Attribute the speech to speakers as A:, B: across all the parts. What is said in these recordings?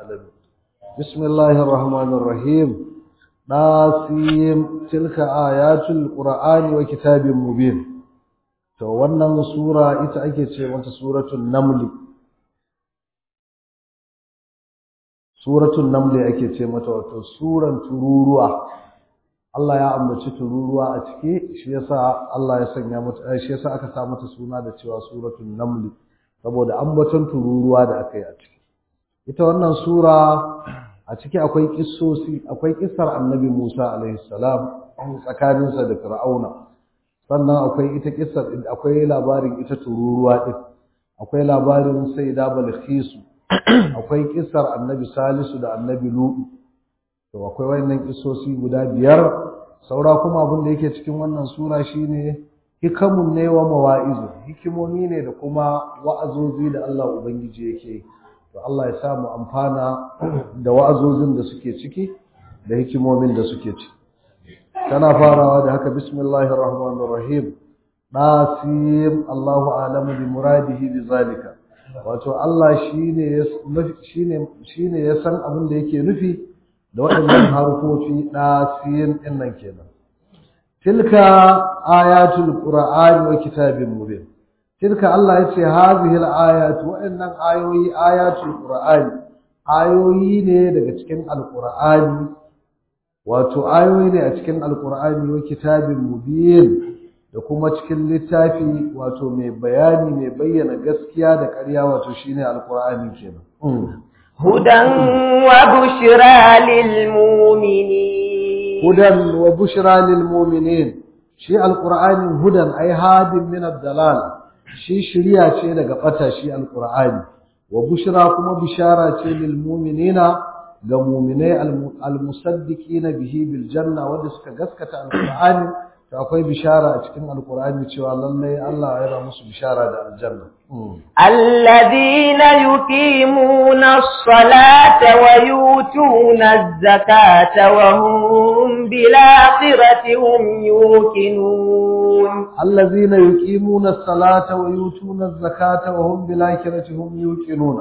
A: العالمين بسم الله الرحمن الرحيم ناسيم تلك آيات القرآن وكتاب مبين to wannan sura ita ake ce mata suratul naml suratul naml ake ce mata wato suran tururuwa Allah ya ambaci tururuwa a ciki shi yasa Allah ya sanya mata shi yasa aka sa mata suna da cewa suratul naml saboda ambaton tururuwa da aka yi a ciki ita wannan sura a ciki akwai kissosi akwai kissar annabi Musa alaihi salam tsakaninsa da Fir'auna sannan akwai ita kissar akwai labarin ita tururuwa din akwai labarin Sayyida Balkhisu akwai kissar annabi Salisu da annabi Lutu to akwai wayannan kissosi guda biyar saura kuma abin da yake cikin wannan sura shine hikamun ne wa mawa'izu hikimomi ne da kuma wa'azozi da Allah ubangiji yake to Allah ya samu amfana da wa'azozin da suke ciki da hikimomin da suke ciki tana farawa da haka bismillahir rahmanir rahim nasim Allahu a'lamu bi muradihi bi zalika wato Allah shine shine shine ya san abin da yake nufi da waɗannan harfofi nasim din nan kenan tilka ayatul qur'ani wa kitabin mubin tilka Allah yace hazihil ayatu wa'annan ayoyi ayatul qur'ani ayoyi ne daga cikin alqur'ani wato ayoyi ne a cikin alqur'ani wa kitabin mubin da kuma cikin littafi wato mai bayani mai bayyana gaskiya da ƙarya wato shine alqur'ani kenan
B: hudan wa bushra lil mu'minin
A: hudan wa bushra lil mu'minin shi alqur'ani hudan ai hadin min ad-dalal shi shiriya ce daga bata shi alqur'ani wa bushra kuma bishara ce lil mu'minina ga mu'minai almusaddiqina bihi bil janna wanda suka gaskata alqur'ani to akwai bishara a cikin alqur'ani cewa lalle Allah ya ra musu bishara da aljanna
B: alladhina yuqimuna as-salata wa yutuna az-zakata wa hum bil akhirati hum yuqinun
A: الذين يقيمون الصلاة ويؤتون الزكاة وهم بالآخرة هم يوقنون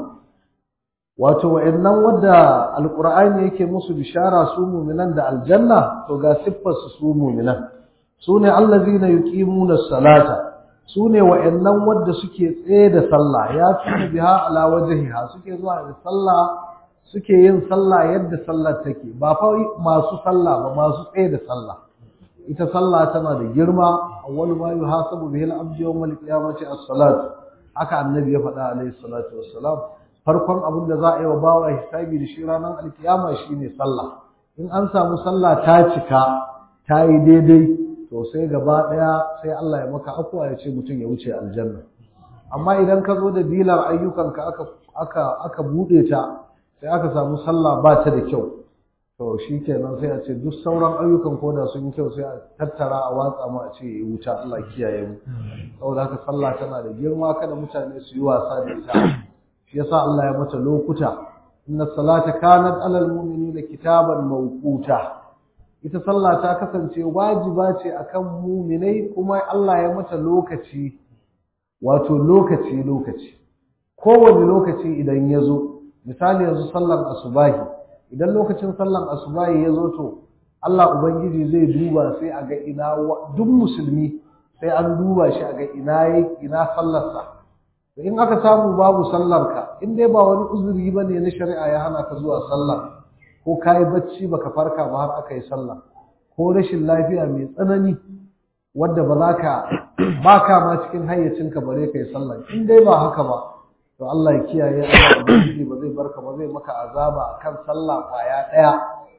A: wato wa'annan wadda alqur'ani yake musu bishara su mu'minan da aljanna to ga siffar su su mu'minan sune allazina yuqimuna as-salata sune wa'annan wadda suke tsaye da sallah ya tuna biha ala wajhiha suke zuwa da sallah suke yin sallah yadda sallar take ba fa masu sallah ba masu tsaye da sallah ita sallah tana da girma awwalu ma yuhasabu bihi al-abdu yawm al-qiyamati as-salat haka annabi ya faɗa alayhi salatu wassalam farkon abin da za a yi wa bawa hisabi da shi ranar alkiyama shine sallah in an samu sallah ta cika ta yi daidai to sai gaba ɗaya sai Allah ya maka afuwa ya ce mutum ya wuce aljanna amma idan ka zo da dilar ayyukanka aka aka aka buɗe ta sai aka samu sallah ba ta da kyau to shi kenan sai a ce duk sauran ayyukan koda sun yi kyau sai a tattara a watsa mu a ce ya wuta Allah kiyaye mu saboda haka sallah tana da girma kada mutane su yi wasa da ita shi yasa Allah ya mata lokuta inna salata kanat alal mu'minina kitaban mawquta ita sallah ta kasance wajiba ce akan mu'minai kuma Allah ya mata lokaci wato lokaci lokaci kowane lokaci idan ya zo misali yanzu sallar asubahi idan lokacin sallan asubahi ya zo to Allah Ubangiji zai duba sai a ga ina duk musulmi sai an duba shi a ga ina ina sallarsa in aka samu babu sallarka in dai ba wani uzuri ba ne na shari'a ya hana ka zuwa sallah ko ka yi bacci baka farka ba har aka yi sallah ko rashin lafiya mai tsanani wadda ba za ka ba ka ma cikin hayyacinka bare ka yi sallah in dai ba haka ba to Allah ya kiyaye Allah ubangiji ba zai barka ba zai maka azaba akan sallah kwaya daya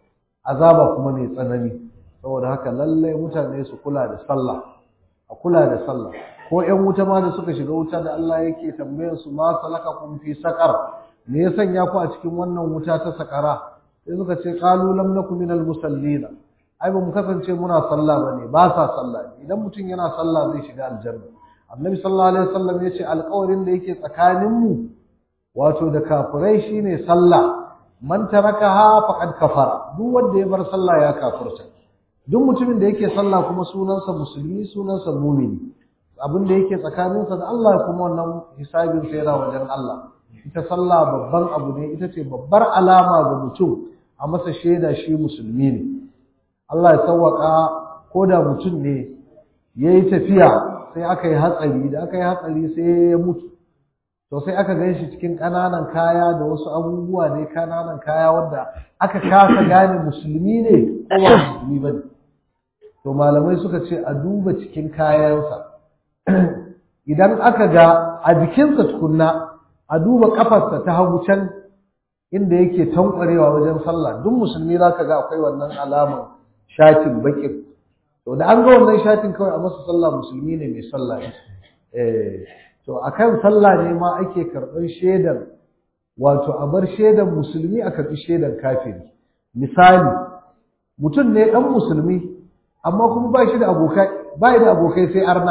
A: azaba kuma mai tsanani saboda haka lalle mutane su kula da sallah a kula da sallah ko ƴan wuta ma da suka shiga wuta da Allah yake tambayar su ma salakakum fi saqar me ya sanya ku a cikin wannan wuta ta sakara sai suka ce qalu lam nakum minal musallin ai ba mu kasance muna sallah bane ba sa sallah idan mutum yana sallah zai shiga aljanna annabi sallallahu alaihi wasallam yace alƙawarin da yake tsakanin mu wato da kafirai shine sallah man tarakaha faqad kafara duk wanda ya bar sallah ya kafirta duk mutumin da yake sallah kuma sunansa musulmi sunansa mumini abin da yake tsakaninsa da Allah kuma wannan hisabin sai yana wajen Allah ita sallah babban abu ne ita ce babbar alama ga mutum a masa shaida shi musulmi ne Allah ya sawwaka ko da mutum ne ya yi tafiya sai aka yi hatsari da aka yi hatsari sai ya mutu to sai aka gan shi cikin ƙananan kaya da wasu abubuwa ne ƙananan kaya wanda aka kasa gane musulmi ne ko ba musulmi ba ne to malamai suka ce a duba cikin kayansa idan aka ga a jikinsa tukunna a duba kafarsa ta hagu can inda yake tankwarewa wajen sallah duk musulmi za ka ga akwai wannan alaman shatin bakin to da an ga wannan shatin kawai a masa sallah musulmi ne mai sallah eh to akan sallah ne ma ake karɓar shaidan wato a bar shaidan musulmi a karɓi shaidan kafiri misali mutum ne ɗan musulmi amma kuma ba shi da abokai ba da abokai sai arna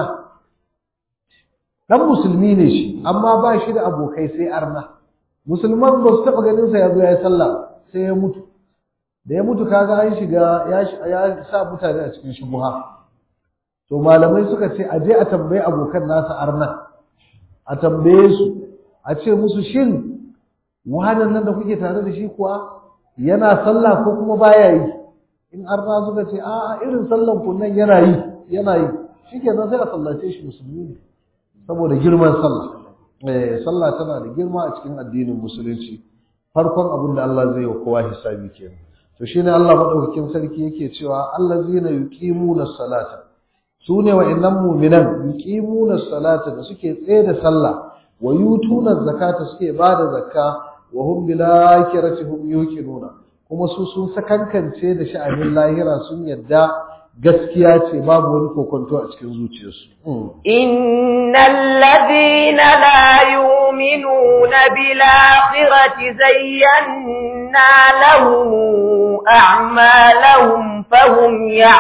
A: ɗan musulmi ne shi amma ba shi da abokai sai arna musulman ba su taɓa ganin sa ya zo ya yi sallah sai ya mutu da ya mutu kaga an shiga ya sa mutane a cikin shubuha to malamai suka ce a je a tambayi abokan nasa arna a tambaye su a ce musu shin wahanan nan da kuke tare da shi kuwa yana sallah ko kuma baya yi in arna suka ce a'a irin sallan ku nan yana yi yana yi shikenan sai a sallace shi musulmi ne saboda girman sallah eh sallah tana da girma a cikin addinin musulunci farkon abin da Allah zai yi wa kowa hisabi kenan to shine Allah madaukakin sarki yake cewa allazina yuqimuna salata su ne wa'annan mu'minan yuqimuna salata da suke tsaye da sallah wa yutuna zakata suke bada zakka wa hum bil akhirati hum yuqinuna kuma su sun sakankance da sha'anin lahira sun yadda gaskiya ce babu wani kokonto a cikin zuciyarsu
B: innal ladina la yu'minuna bil akhirati zayyana lahum a'malahum fahum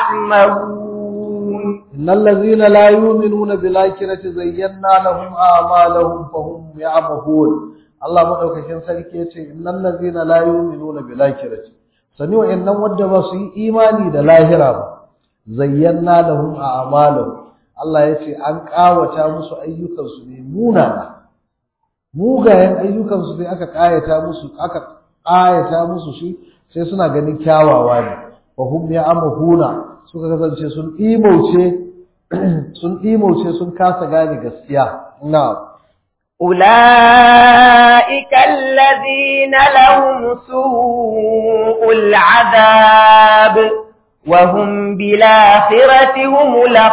B: ya'malun
A: إن الذين لا يؤمنون بالآخرة زينا لهم أعمالهم فهم يعمهون الله مدوكاkin sarki yace innal ladzina la yu'minuna bil akhirati sani wa'annan wanda ba su yi imani da lahira ba zayyana lahum a'malahum Allah yace an kawata musu ayyukan su ne munana mugayen ayyukan su sai aka kayata musu aka kayata musu shi sai suna ganin kyawawa ne fa hum ya'mahuna suka kasance sun imauce sun imauce sun kasa gane gaskiya na
B: أولئك الذين لهم سوء العذاب وهم بالآخرة هم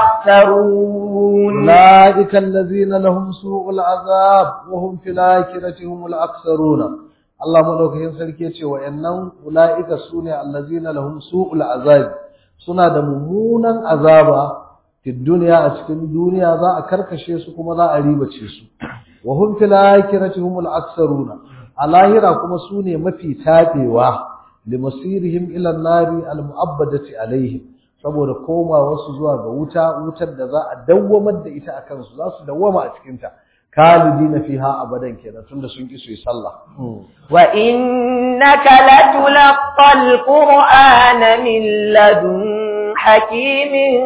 B: الأخسرون
A: أولئك الذين لهم سوء العذاب وهم في الآخرة هم الأكثرون الله مدوكين sarki yace wa'annan ulaika sune allazina lahum su'ul azab suna da mummunan azaba fi duniya a cikin duniya za a karkashe su kuma za a ribace su wa hum fil akhirati humul aksaruna a lahira kuma sune mafi tabewa limasirihim ila nari al mu'abbadati alaihim saboda koma wasu zuwa ga wuta wutar da za a dawwamar da ita akan su za su dawwama a cikin ta khalidina fiha abadan kenan tunda sun ki su yi sallah
B: wa innaka latulqal qur'ana min ladun hakimin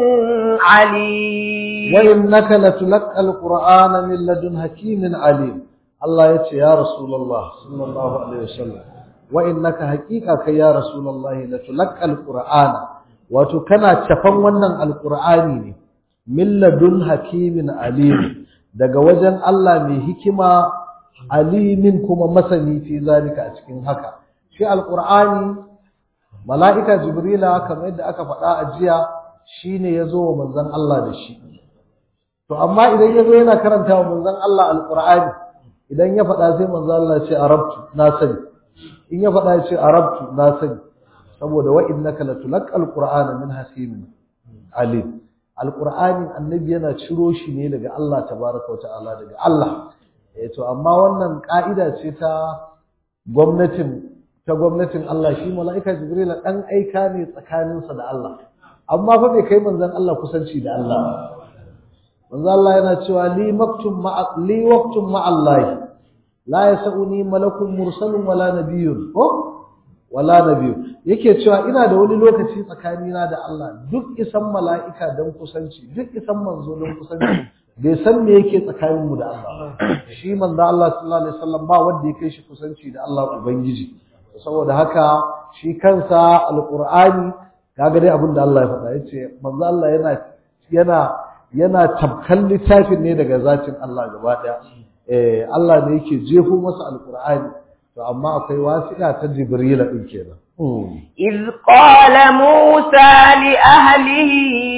B: alim
A: wa innaka latulqal qur'ana min ladun hakimin alim Allah yace ya rasulullah sallallahu alaihi wasallam wa innaka haqiqa kai ya rasulullah latulqal qur'ana wato kana cafan wannan alqur'ani ne min ladun hakimin alim daga wajen Allah mai hikima alimin kuma masani fi zalika a cikin haka shi alqur'ani mala'ika jibrila kamar yadda aka faɗa a jiya shine yazo wa manzon Allah da shi to amma idan yazo yana karanta wa manzon Allah alqur'ani idan ya faɗa sai manzon Allah ya ce arabtu na sani in ya faɗa ya ce arabtu na sani saboda wa innaka latulqal qur'ana min hakimin alim alqur'ani annabi yana ciro shi ne daga Allah tabaraka wa ta'ala daga Allah eh to amma wannan ka'ida ce ta gwamnatin ta gwamnatin Allah shi mala'ika jibril dan aika ne tsakaninsa da Allah amma fa bai kai manzon Allah kusanci da Allah manzon Allah yana cewa li maktum ma'a li waqtum ma'a Allah la yasuni malakun mursalun wala nabiyyun ko wala nabiyu yake cewa ina da wani lokaci tsakanina da Allah duk isan mala'ika don kusanci duk isan manzo don kusanci bai san me yake tsakanin mu da Allah shi manzo Allah sallallahu alaihi wasallam ba wanda ya kai shi kusanci da Allah ubangiji saboda haka shi kansa alqur'ani kaga dai abin da Allah ya faɗa yace manzo Allah yana yana yana tabkan littafin ne daga zatin Allah gaba daya eh Allah ne yake jefo masa alqur'ani to amma akwai wasiƙa ta Jibril din kenan
B: إذ قال موسى لأهله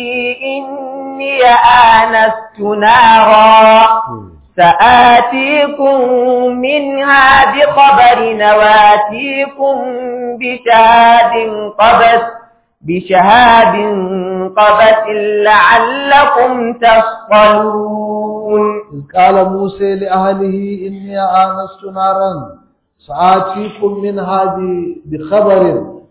B: إني آنست نارا سآتيكم منها بخبر وآتيكم بشهاد قبس بشهاد قبس لعلكم تصطلون
A: إذ قال موسى لأهله إني آنست نارا سآتيكم منها بخبر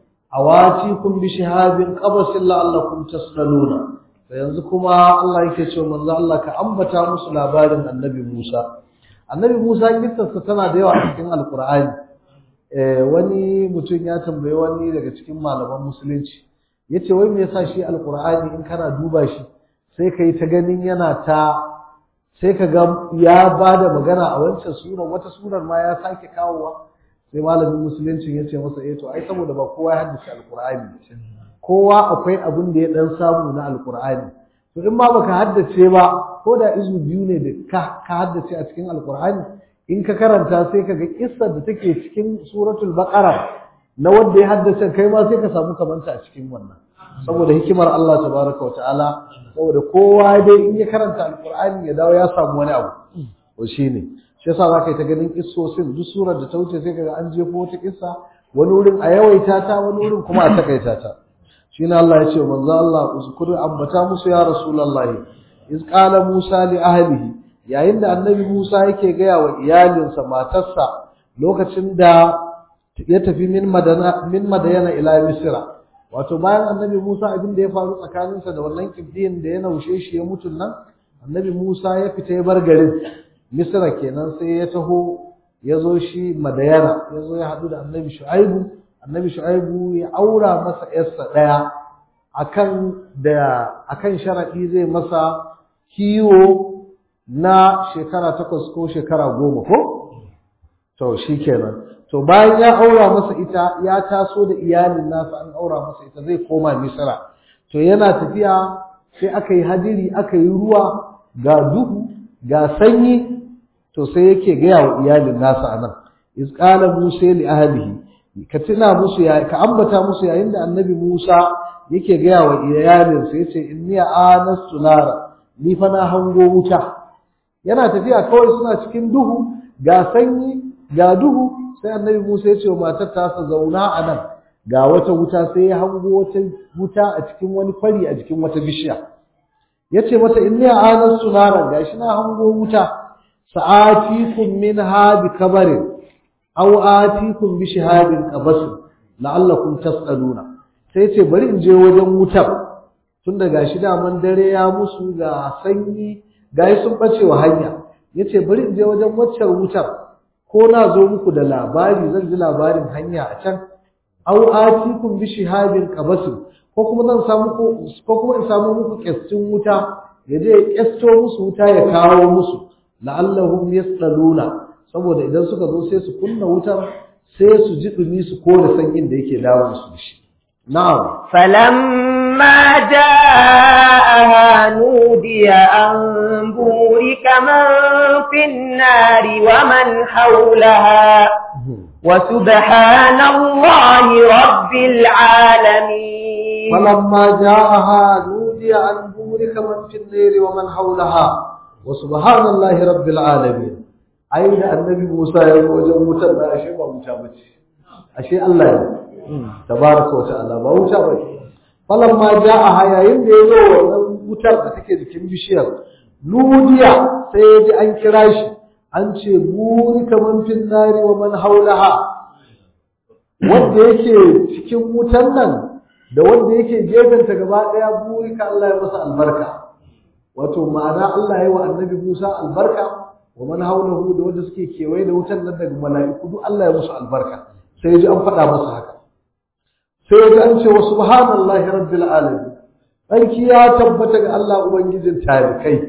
A: أواتيكم بشهاب قبس لعلكم تصطلون yanzu kuma Allah yake cewa manzo Allah ka ambata musu labarin Annabi Musa Annabi Musa kissarsa tana da yawa a cikin Alkur'ani eh wani mutum ya tambayi wani daga cikin malaman musulunci yace wai me yasa shi Alkur'ani in kana duba shi sai kai ta ganin yana ta sai ka ga ya bada magana a wancan sura wata surar ma ya sake kawowa sai malamin musulunci ya ce masa eh to ai saboda ba kowa ya haddace Alkur'ani kowa akwai abin da ya dan samu na alkur'ani to in ma baka haddace ba ko da izu biyu ne da ka ka haddace a cikin alkur'ani in ka karanta sai ka ga kissar da take cikin suratul baqara na wanda ya haddace kai ma sai ka samu kamanta a cikin wannan saboda hikimar Allah tabaraka wa ta'ala saboda kowa dai in ya karanta alkur'ani ya dawo ya samu wani abu to shine shi yasa zaka yi ta ganin kissosin duk surar da ta wuce sai kaga an jefo wata kissa wani wurin a yawaita ta wani wurin kuma a takaita ta shine Allah ya ce manzo Allah uzkur ambata musu ya rasulullahi iz qala Musa li ahlihi yayin da annabi Musa yake gaya wa iyalinsa matarsa lokacin da ya tafi min madana min madayana ila misra wato bayan annabi Musa abin da ya faru tsakaninsa da wannan kibdiyin da ya naushe shi ya mutun nan annabi Musa ya fita ya bar garin misra kenan sai ya taho ya zo shi madayana ya zo ya haɗu da annabi shu'aibu annabi shu'aibu ya aura masa yarsa ɗaya akan da akan sharadi zai masa kiwo na shekara takwas ko shekara goma ko to shikenan to bayan ya aura masa ita ya taso da iyalin nasa an aura masa ita zai koma misra to yana tafiya sai aka yi hadiri aka yi ruwa ga duhu ga sanyi to sai yake gaya wa iyalin nasa anan iz qala musa li ahlihi ka tuna musu ya ka ambata musu yayin da annabi Musa yake gaya wa iyalin sa yace inni anastu nara ni fa na hango wuta yana tafiya kawai suna cikin duhu ga sanyi ga duhu sai annabi Musa yace wa matar ta sa zauna a nan ga wata wuta sai ya hango wata wuta a cikin wani kwari a cikin wata bishiya yace mata inni anastu nara gashi na hango wuta sa'atikum minha bi kabarin aw atikum bi shihadin qabas la'allakum tas'aluna sai ce bari in je wajen wutar tun da gashi daman dare ya musu ga sanyi gashi sun bace wa hanya yace bari in je wajen waccar wutar ko na zo muku da labari zan ji labarin hanya a can aw atikum bi shihadin qabas ko kuma zan samu ko kuma in samu muku kyastin wuta yaje ya kyasto musu wuta ya kawo musu la'allahum yas'aluna saboda idan suka zo sai su kunna wutar sai su ji dumi su kore sanyin da yake dawo su shi na'am
B: falamma ja'aha nudiya an burika man fin nari wa man hawlaha wa subhanallahi rabbil alamin
A: falamma ja'aha nudiya an burika man fin nari wa man hawlaha wa subhanallahi rabbil alamin ai da annabi Musa ya zo wajen wutar da ashe ba wuta bace ashe Allah ne tabaraka wa ta'ala ba wuta bace falan ma ja'a yayin da ya zo wannan wutar da take jikin bishiyar nudiya sai ya ji an kira shi an ce burika man fin nari wa man haulaha wanda yake cikin wutan nan da wanda yake gefenta gaba daya burika Allah ya masa albarka wato ma'ana Allah ya yi wa annabi Musa albarka wa man haulahu da wanda suke kewaye da wutan nan daga mala'iku duk Allah ya musu albarka sai ji an faɗa masa haka sai ji an ce wa subhanallahi rabbil alamin sarki ya tabbata ga Allah ubangijin tarikai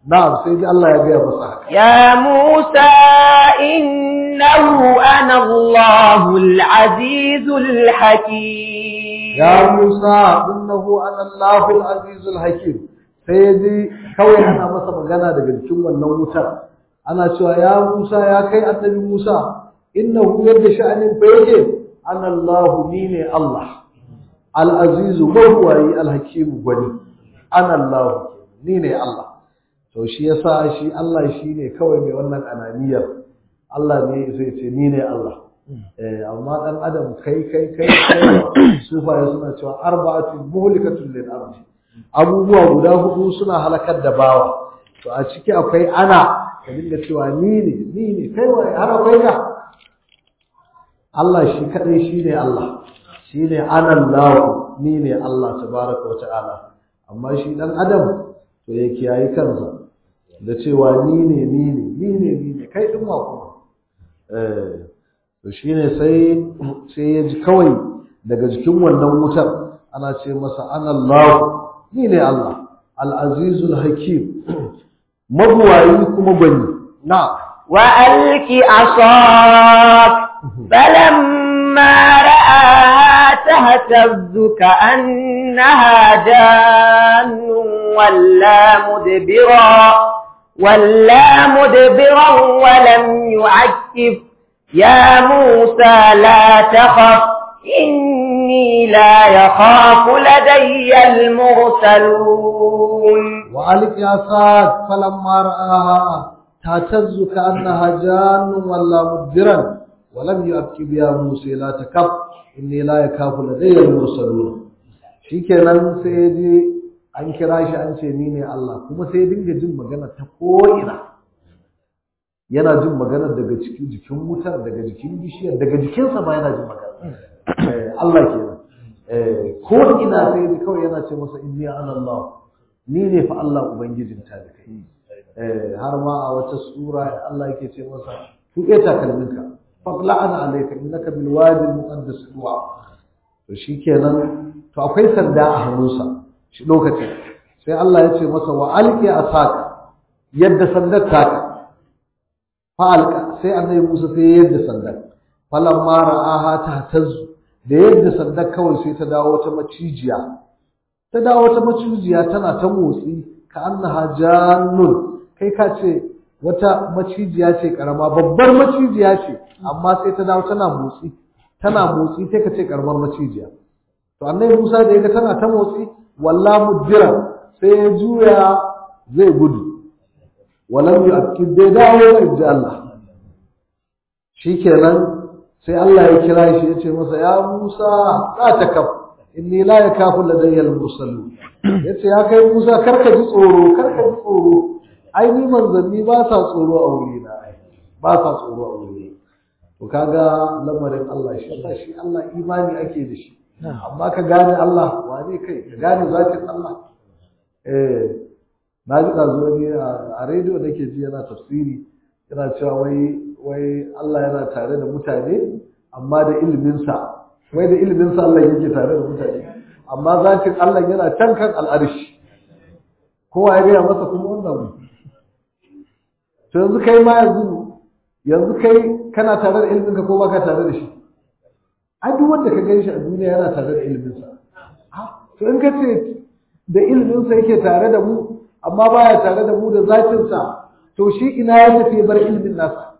A: na'am sai ji Allah ya gaya masa haka
B: يا موسى إنه أنا الله العزيز الحكيم
A: ya Musa innahu ana Allahul azizul hakim sai ya ji kawai ana masa magana daga cikin wannan wutar ana cewa ya Musa ya kai annabi Musa innahu yadda sha'anin fa yake ana Allah ni ne Allah al azizu mawwayi al hakim gwani ana Allah ni ne Allah to shi yasa shi Allah shi ne kawai mai wannan ananiyar Allah ne zai ce ni ne Allah eh amma dan adam kai kai kai kai sufaye suna cewa arba'atun muhlikatun lil ardi abubuwa guda hudu suna halakar da bawa to a ciki akwai ana ka dinga cewa ni ne ni ne kai wai har akwai ka Allah shi kadai shine Allah shine ana Allah ni ne Allah tabaraka wa ta'ala amma shi dan adam to ya kiyayi kansa da cewa ni ne ni ne ni ne ni ne kai din ma kuma eh to shine sai sai ya ji kawai daga jikin wannan wutar ana ce masa ana Allah ni ne Allah al-azizul hakim mabuwayi kuma gwani na
B: وألك عصاك فلما رآها تهتز كأنها جان ولا مدبرا ولا مدبرا ولم يعكف يا موسى لا تخف إني لا يخاف لدي المرسلون
A: وألق عصاك فلما رآها تهتز كأنها جان ولا مدبرا ولم يؤكد يا موسى لا تكف إني لا يخاف لدي المرسلون shikenan sai ya je an kira shi an ce ni ne Allah kuma sai ya dinga jin magana ta ko'ina yana jin magana daga cikin jikin wutar daga jikin bishiyar daga jikinsa ma yana jin magana Allah kenan ko ina sai ya ji kawai yana ce masa inni ana Allah ni ne fa Allah ubangijin ta da kai har ma a wata sura Allah yake ce masa tuƙe takalminka faqla'ana alayka innaka bil wadi al muqaddas tuwa to shikenan to akwai sanda a hannunsa shi lokacin sai Allah ya ce masa wa alqi asaka yadda sandar taka fa alqa sai annabi Musa sai yadda sandar falamma ra'aha tahtazzu da yadda sandar kawai sai ta dawo ta macijiya ta dawo ta macijiya tana ta motsi ka annaha jannun kai ka ce wata macijiya ce karama babbar macijiya ce amma sai ta dawo tana motsi tana motsi sai ka ce karamar macijiya to annabi Musa da yaga tana ta motsi walla mudbira sai ya juya zai gudu walam yu'akkid bai dawo ba inji Allah shikenan sai Allah ya kira shi ya ce masa ya Musa la takaf inni la yakafu ladayya al-mursalun yace ya kai Musa karka ji tsoro karka ji tsoro ai ni manzanni ba sa tsoro a wuri na ba sa tsoro a wuri to kaga lamarin Allah shi Allah shi Allah imani ake da shi amma ka gane Allah wane kai ka gane zatin Allah eh na ji ɗazu ne a rediyo da ke ji yana tafsiri yana cewa wai wai Allah yana tare da mutane amma da iliminsa wai da iliminsa Allah yake tare da mutane amma zatin Allah yana can kan al'arshi kowa ya gaya masa kuma wannan to yanzu kai ma yanzu yanzu kai kana tare da iliminka ko baka tare da shi ai duk wanda ka gan shi a duniya yana tare da iliminsa to in ka ce da iliminsa yake tare da mu amma baya tare da mu da zatinsa to shi ina ya tafi ya bar ilimin nasa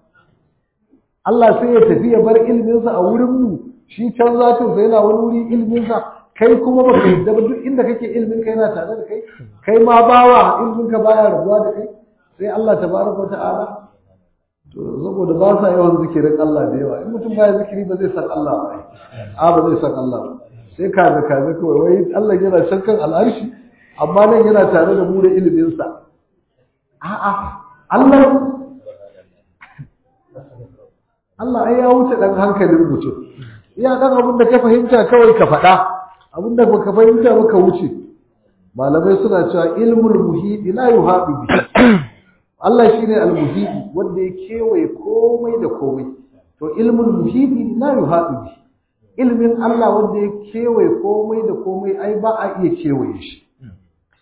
A: Allah sai ya tafi ya bar iliminsa a wurin mu shi can zatinsa yana wani wuri iliminsa kai kuma ba ka yadda ba duk inda kake ilimin ka yana tare da kai kai ma bawa ilimin ka baya rabuwa da kai sai Allah tabaraka ta'ala to saboda ba sa yawan zikirin Allah da yawa in mutum baya zikiri ba zai san Allah ba a ba zai san Allah ba sai kaza kaza kawai wai Allah yana shakkan al'arshi amma nan yana tare da mu da iliminsa a'a Allah Allah ai ya wuce dan hankalin mutum iya dan abin da ka fahimta kawai ka faɗa abin da baka fahimta ba ka wuce malamai suna cewa ilmul muhidi la yuhadu bi Allah shine al-muhidi wanda ya kewaye komai da komai to ilmul muhidi la yuhadu bi ilmin Allah wanda ya kewaye komai da komai ai ba a iya kewaye shi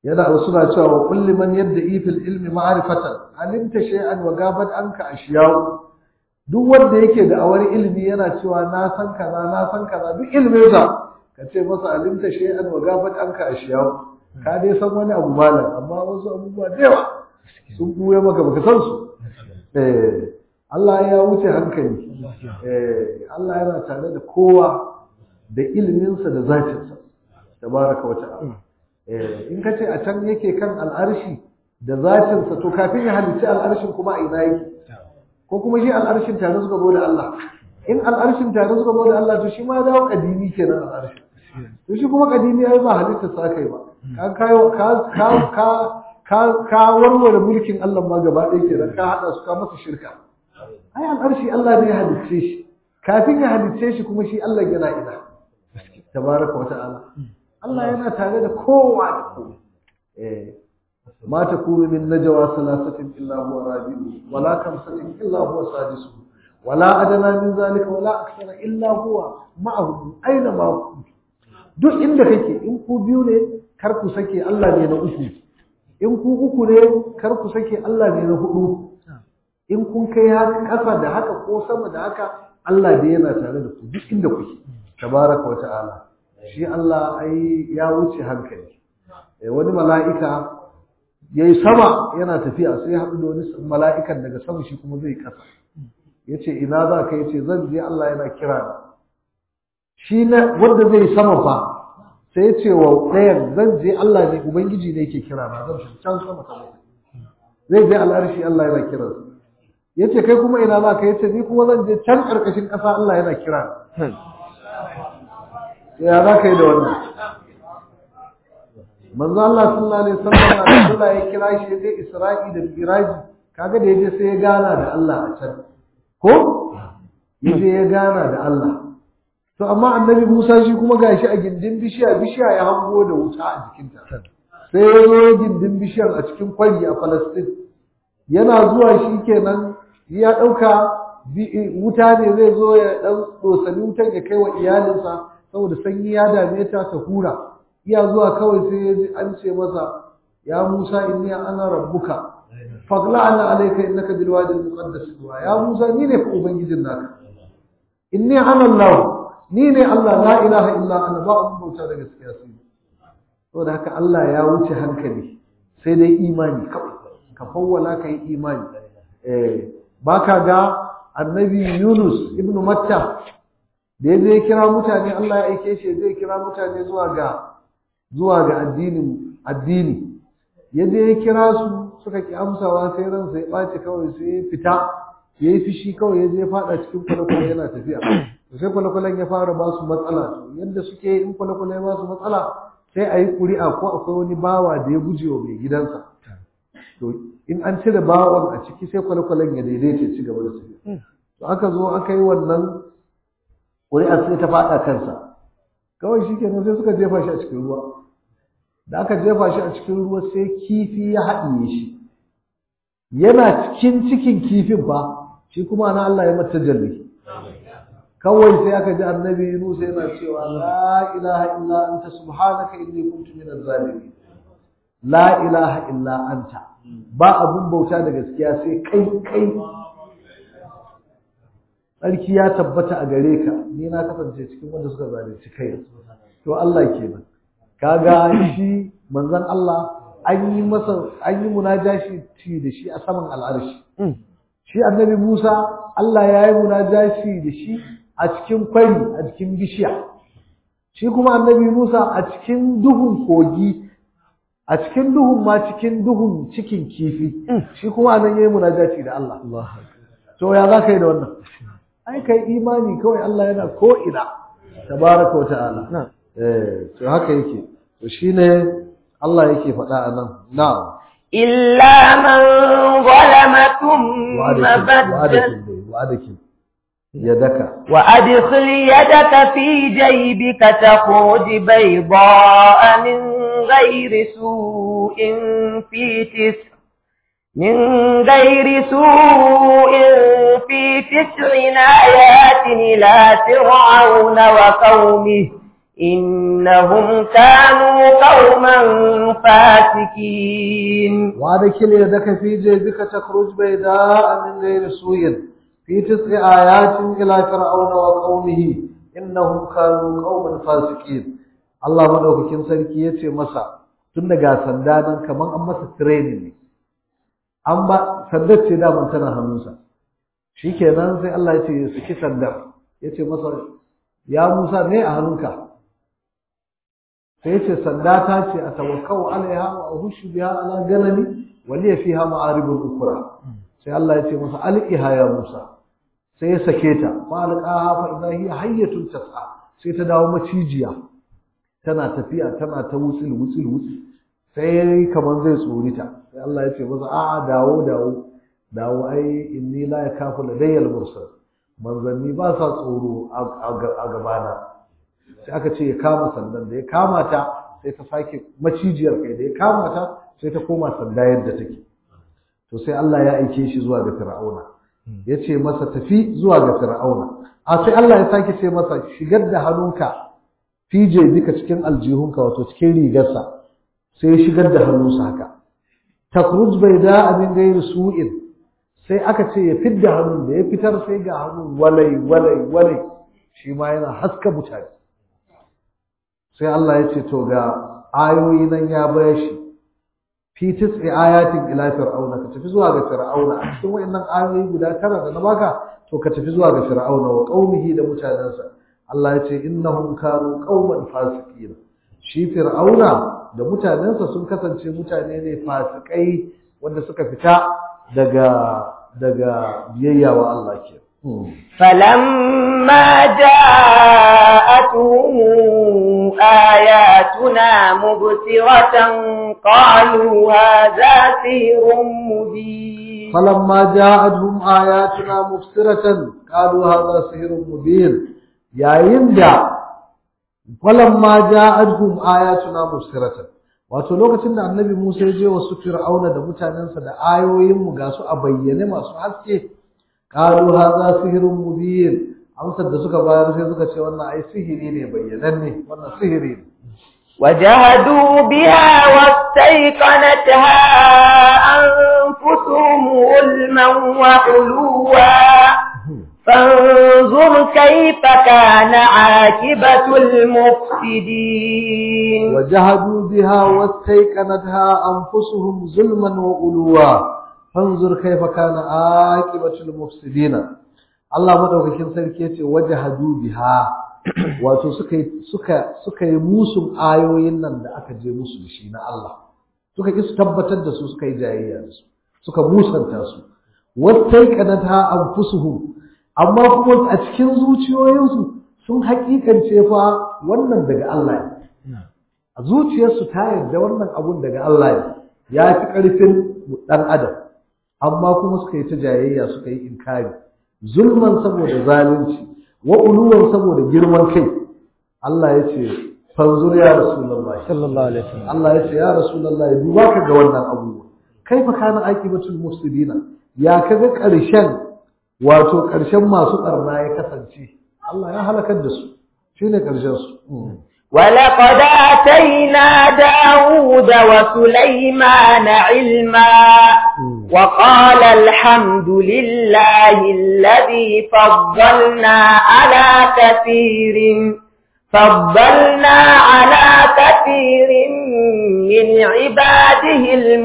A: yana wasu na cewa wa kulli man yadda ifil ilmi ma'rifatan alimta shay'an wa gabat anka ashiyahu duk wanda yake da awar ilimi yana cewa na san kaza na san kaza duk ilmin sa ka ce masa alimta shay'an wa gabat anka ashiyahu ka dai san wani abu malam amma wasu abubuwa da yawa sun buya maka baka san su eh Allah ya wuce hankali eh Allah yana tare da kowa da ilminsa da zatinsa tabaraka wa ta'ala in ka ce a can yake kan al'arshi da zatinsa to kafin ya halicci al'arshin kuma a ina yake ko kuma shi al'arshin tare suka zo da Allah in al'arshin tare suka zo da Allah to shi ma dawo kadimi kenan al'arshin to shi kuma kadimi ai ba halitta sa kai ba ka kayo ka ka ka ka ka warware mulkin Allah ma gaba ɗaya kenan ka hada su ka masa shirka ai al'arshi Allah ne ya halicce shi kafin ya halicce shi kuma shi Allah yana ina tabaraka wa ta'ala Allah yana tare da kowa da kowa. Ma ta kuru min najwa salasatin illa huwa rabi'u wala kamsatin illa huwa sadisu wala adana min zalika wala akthara illa huwa ma'ahu aina ma kuntum duk inda kake in ku biyu ne kar ku sake Allah ne na uku in ku uku ne kar ku sake Allah ne na hudu in kun kai haka kasa da haka ko sama da haka Allah da yana tare da ku duk inda kuke tabaraka wa ta'ala shi Allah ai ya wuce hankali wani mala'ika yayi sama yana tafiya sai ya haɗu da wani mala'ikan daga sama shi kuma zai kasa yace ina za ka yace zan je Allah yana kira na shi na wanda zai sama fa sai yace wa ɗayan zan je Allah ne ubangiji ne yake kira na zan shi can sama sama zai je al'arshi Allah yana kira yace kai kuma ina za ka yace ni kuma zan je can ƙarƙashin ƙasa Allah yana kira ya za ka yi da wannan manzo Allah sallallahu alaihi wasallam Allah ya kira shi ya je Isra'i da Miraji kaga da yaje sai ya gana da Allah a can ko yaje ya gana da Allah to amma annabi Musa shi kuma gashi a gindin bishiya bishiya ya hango da wuta a jikinta sai ya zo gindin bishiyar a cikin kwari a Palestine yana zuwa shi kenan ya dauka wuta ne zai zo ya dan dosani wutan ya kai wa iyalinsa saboda sanyi ya dame ta ta hura iya zuwa kawai sai ya ji an ce masa ya Musa inni ana rabbuka fagla ana alayka innaka bil wadi al muqaddas tuwa ya Musa ni ne fa ubangijin naka inni ana Allah ni ne Allah la ilaha illa ana ba abun bauta da gaskiya sai saboda haka Allah ya wuce hankali sai dai imani kawai ka fawwala ka yi imani eh baka ga annabi Yunus ibnu Matta da ya zai kira mutane Allah ya aike shi zai kira mutane zuwa ga zuwa ga addinin addini ya je ya kira su suka ki amsawa sai ransa ya ɓaci kawai sai ya fita ya yi fishi kawai ya je ya faɗa cikin kwale-kwale yana tafiya to sai kwale-kwalen ya fara ba su matsala to yadda suke in kwale-kwale ya ba su matsala sai a yi ƙuri'a ko akwai wani bawa da ya guje wa mai gidansa to in an cire bawan a ciki sai kwale-kwalen ya daidaita ci gaba da tafiya to aka zo aka yi wannan ƙuri'ar sai ta faɗa kansa kawai shi kenan sai suka jefa shi a cikin ruwa da aka jefa shi a cikin ruwa sai kifi ya haɗiye shi yana cikin cikin kifin fa shi kuma na Allah ya mata jalli kawai sai aka ji annabi Yunus yana cewa la ilaha illa anta subhanaka inni kuntu minaz zalimin la ilaha illa anta ba abun bauta da gaskiya sai kai kai tsarki ya tabbata a gare ka ni na kasance cikin wanda suka zalunci kai to Allah kenan kaga shi manzon Allah an yi masa an yi munajashi da shi a saman al'arshi shi annabi Musa Allah ya yi munajashi da shi a cikin kwari a cikin bishiya shi kuma annabi Musa a cikin duhun kogi a cikin duhun ma cikin duhun cikin kifi shi kuma nan yayi munajashi da Allah to ya za ka yi da wannan ai kai imani kawai Allah yana ko ina tabaraka wa ta'ala eh to haka yake to shine Allah yake faɗa a nan na'am
B: illa man zalama thumma baddala
A: wa'adaki yadaka
B: وأدخل يدك في جيبك تخرج بيضاء من غير سوء في تسع من غير سوء في تسع آيات إلى فرعون وقومه إنهم كانوا قوما فاسقين
A: وادخل يدك في جيبك تخرج بيداء من غير سوء في تسع آيات إلى فرعون وقومه إنهم كانوا قوما فاسقين Allah madaukakin sarki yace masa tun daga sanda nan kaman an masa training ne an ba sandar ce da mun tana hannunsa shikenan sai Allah yace ya saki sandar yace masa ya Musa ne a hannunka sai yace sanda ta ce a tawakkau alaiha wa ahushu biha ala ganami wa li fiha ma'aribul ukra sai Allah yace masa alqiha ya Musa sai ya sake ta fa alqaha fa idha hiya hayyatun tas'a sai ta dawo macijiya tana tafiya tana ta wutsil wutsil wutsil sai kamar zai tsorita sai Allah ya ce masa a'a dawo dawo dawo ai inni la yakafu ladayyal mursal manzanni ba sa tsoro a gabana sai aka ce ya kama sandan da ya kama ta sai ta sake macijiyar kai da ya kama ta sai ta koma sanda yadda take to sai Allah ya aike shi zuwa ga Fir'auna ya ce masa tafi zuwa ga Fir'auna a sai Allah ya sake ce masa shigar da hannunka fije duka cikin aljihunka wato cikin rigarsa sai ya shigar da hannunsa haka takruj bai da abin gairi su'in sai aka ce ya fidda hannun da ya fitar sai ga hannun walai walai walai shi ma yana haska mutane sai Allah ya ce to ga ayoyi nan ya bayar shi fi tis'i ayatin ila fir'auna ka tafi zuwa ga fir'auna a cikin wayannan ayoyi guda tara da na baka to ka tafi zuwa ga fir'auna wa qaumihi da mutanensa Allah ya ce innahum kanu qauman fasiqin shi fir'auna da mutanensa sun kasance mutane ne fasikai wanda suka fita daga daga biyayya wa Allah ke
B: فلما جاءتهم آياتنا مبصرة قالوا هذا سحر مبين
A: فلما جاءتهم آياتنا مبصرة قالوا هذا سحر مبين yayin da falamma ja'adhum ayatuna mubsiratan wato lokacin da annabi Musa ya je wa su Fir'auna da mutanensa da ayoyin mu ga su a bayyane masu haske qalu hadha sihrun mubin amsar da suka bayar sai suka ce wannan ai sihiri ne bayyananne wannan sihiri ne
B: وجهدوا بها واستيقنتها أنفسهم ظلما وعلوا فانظر كيف كان عاقبة المفسدين
A: وجهدوا بها واستيقنتها أنفسهم ظلما وعلوا فانظر كيف كان عاقبة المفسدين Allah madaukakin sarki yace wajahadu biha wato suka suka suka yi musun ayoyin nan da aka je musu da shi na Allah suka ki su tabbatar da su suka yi jayayya da su suka musanta su wattaiqanata anfusuhum amma kuma a cikin zuciyoyinsu sun hakikance fa wannan daga Allah ne a zuciyarsu ta yarda wannan abun daga Allah ne ya fi ƙarfin ɗan adam amma kuma suka yi ta jayayya suka yi inkari zulman saboda zalunci wa uluwan saboda girman kai Allah ya ce fanzur ya rasulullahi
C: sallallahu alaihi wasallam
A: Allah ya ce ya rasulullahi duba ka ga wannan abubuwa kaifa kana aqibatul mufsidina ya kaga ƙarshen wato ƙarshen masu ɓarna ya kasance Allah ya halakar da su shi ne ƙarshensu
B: ولقد آتينا داود وسليمان علما وقال الحمد لله الذي فضلنا على كثير فضلنا على كثير من عباده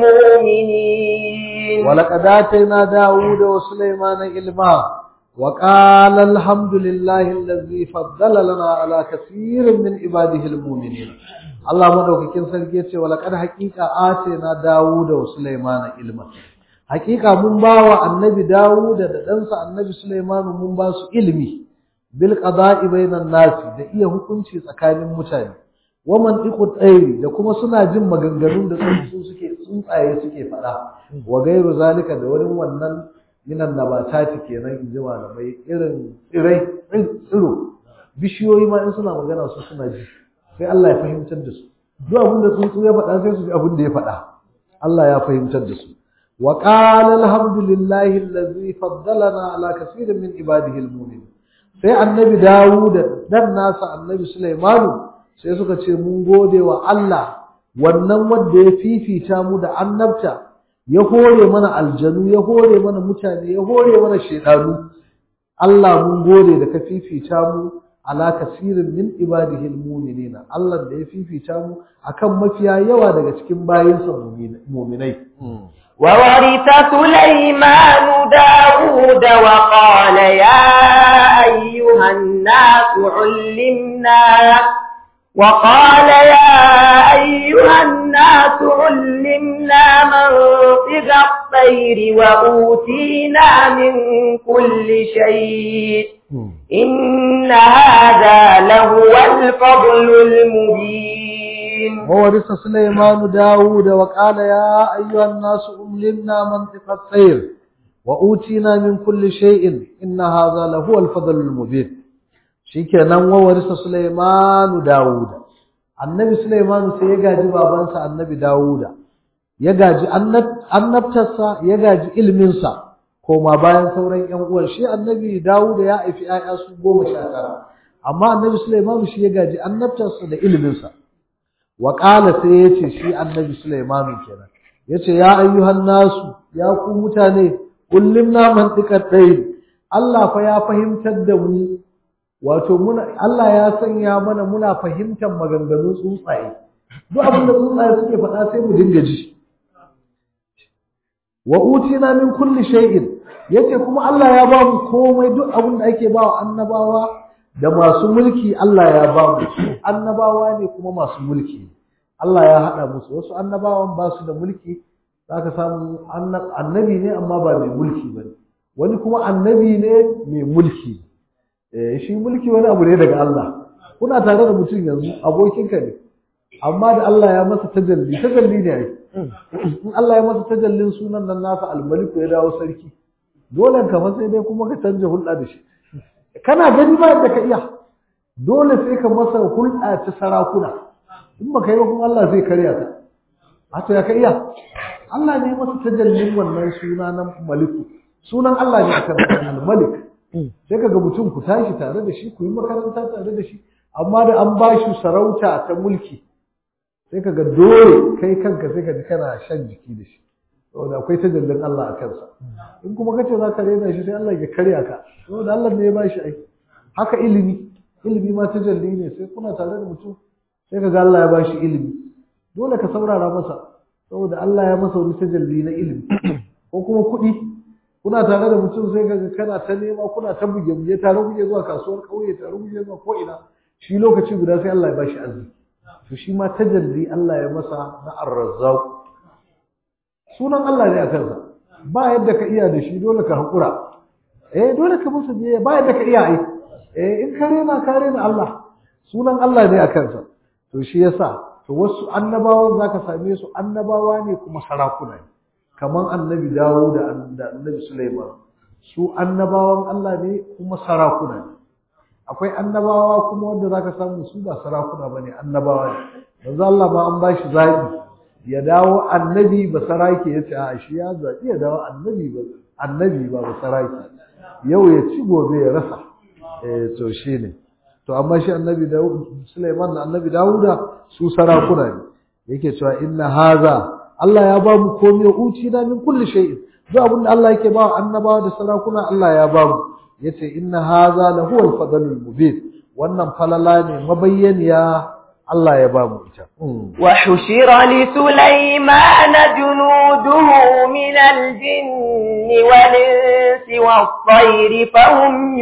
B: المؤمنين
A: ولقد آتينا داود وسليمان علما وقال الحمد لله الذي فضل لنا على كثير من عباده المؤمنين الله مدوكين sarki yace walaqad haqiqa atina Dawud wa Sulaiman ilma haqiqa mun bawa annabi Dawud da ɗansa annabi Sulaiman mun ba su ilmi bil qada'i bainan nasi da iya hukunci tsakanin mutane wa mantiqu tsairi da kuma suna jin maganganun da tsuntsu suke tsuntsaye suke faɗa wa gairu zalika da wani wannan minan nabatati kenan in ji malamai irin tsirai tsiro bishiyoyi ma in suna magana su suna ji sai Allah ya fahimtar da su duk abin da tsuntsu ya faɗa sai su ji abin da ya faɗa Allah ya fahimtar da su wa qala alhamdulillahi allazi faddalana ala kaseerin min ibadihi almu'minin sai annabi Dawud dan nasa annabi Sulaiman sai suka ce mun gode wa Allah wannan wanda ya fifita mu da annabta ya hore mana aljanu ya hore mana mutane ya hore mana shedanu Allah mun gode da ka fifita mu ala kasirin min ibadihi almu'minina Allah da ya fifita mu akan mafiya yawa daga cikin bayinsa mu'minai
B: وورث سليمان داود وقال يا أيها الناس علمنا وقال يا أيها الناس علمنا منطق الطير وأوتينا من كل شيء إن هذا لهو الفضل المبين
A: وورث سليمان داود وقال يا أيها الناس أملنا منطق الطير وأوتينا من كل شيء إن هذا لهو الفضل المبين shikenan wawarisa Sulaimanu Dawuda annabi Sulaimanu sai ya gaji babansa annabi Dawuda ya gaji annabtarsa ya gaji ilminsa koma bayan sauran ƴan uwan shi annabi Dawuda ya haifi ƴaƴa su goma sha tara amma annabi Sulaimanu shi ya gaji annabtarsa da ilminsa wa qala sai yace shi annabi Sulaimanu kenan yace ya ayyuhan nasu ya ku mutane kullimna mantiqat dai Allah fa ya fahimtar da mu wato muna Allah ya sanya mana muna fahimtar maganganun tsuntsaye duk abin da tsuntsaye suke faɗa sai mu dinga ji wa utina min kulli shay'in yace kuma Allah ya ba mu komai duk abin da ake ba wa annabawa da masu mulki Allah ya ba mu annabawa ne kuma masu mulki Allah ya haɗa musu wasu annabawan ba su da mulki zaka samu annabi ne amma ba mai mulki bane wani kuma annabi ne mai mulki shi mulki wani abu ne daga Allah kuna tare da mutum yanzu abokinka ne amma da Allah ya masa tajalli tajalli ne ai in Allah ya masa tajallin sunan nan nasa almaliku ya dawo sarki dole ka fa sai dai kuma ka canja hulɗa da shi kana gani ba yadda ka iya dole sai ka masa hulɗa ta sarakuna in ba ka yi ba kuma Allah zai karya ka a to ya ka iya Allah ne masa tajallin wannan suna na maliku sunan Allah ne akan al-malik sai kaga mutum ku tashi tare da shi ku yi makaranta tare da shi amma da an ba shi sarauta ta mulki sai kaga dole kai kanka sai ka ji kana shan jiki da shi saboda akwai tajallin Allah a kansa in kuma kace za ka rena shi sai Allah ya karya ka saboda Allah ne ya ba shi aiki haka ilimi ilimi ma tajalli ne sai kuna tare da mutum sai kaga Allah ya ba shi ilimi dole ka saurara masa saboda Allah ya masa wani tajalli na ilimi ko kuma kuɗi kuna tare da mutum sai kaga kana ta nema kuna ta buge buge tare kuke zuwa kasuwar kauye tare kuke zuwa ko ina shi lokaci guda sai Allah ya bashi arziki to shi ma tajalli Allah ya masa na ar-razzaq sunan Allah ne a kansa ba yadda ka iya da shi dole ka hakura eh dole ka masa biye ba yadda ka iya ai eh in ka rena ka rena Allah sunan Allah ne a kansa to shi yasa to wasu annabawan zaka same su annabawa ne kuma sarakuna ne kaman annabi dawo da annabi Sulaiman su annabawan Allah ne kuma sarakuna ne akwai annabawa kuma wanda zaka samu su ba sarakuna bane annabawa ne manzo Allah ma an bashi zabi ya dawo annabi ba saraki yace a shi ya zabi ya dawo annabi ba annabi ba ba saraki yau ya ci gobe ya rasa eh to shine to amma shi annabi Dawud Sulaiman da annabi Dawuda su sarakuna ne yake cewa inna haza Allah ya ba mu komai uci na min kulli shay'in duk abin da Allah yake ba annabawa da sarakuna Allah ya ba mu yace inna hadha la huwa al-fadlul mubin wannan falala ne mabayyaniya Allah ya ba mu ita
B: wa hushira li sulaiman junuduhu min al-jinni wal-insi was-tayri fahum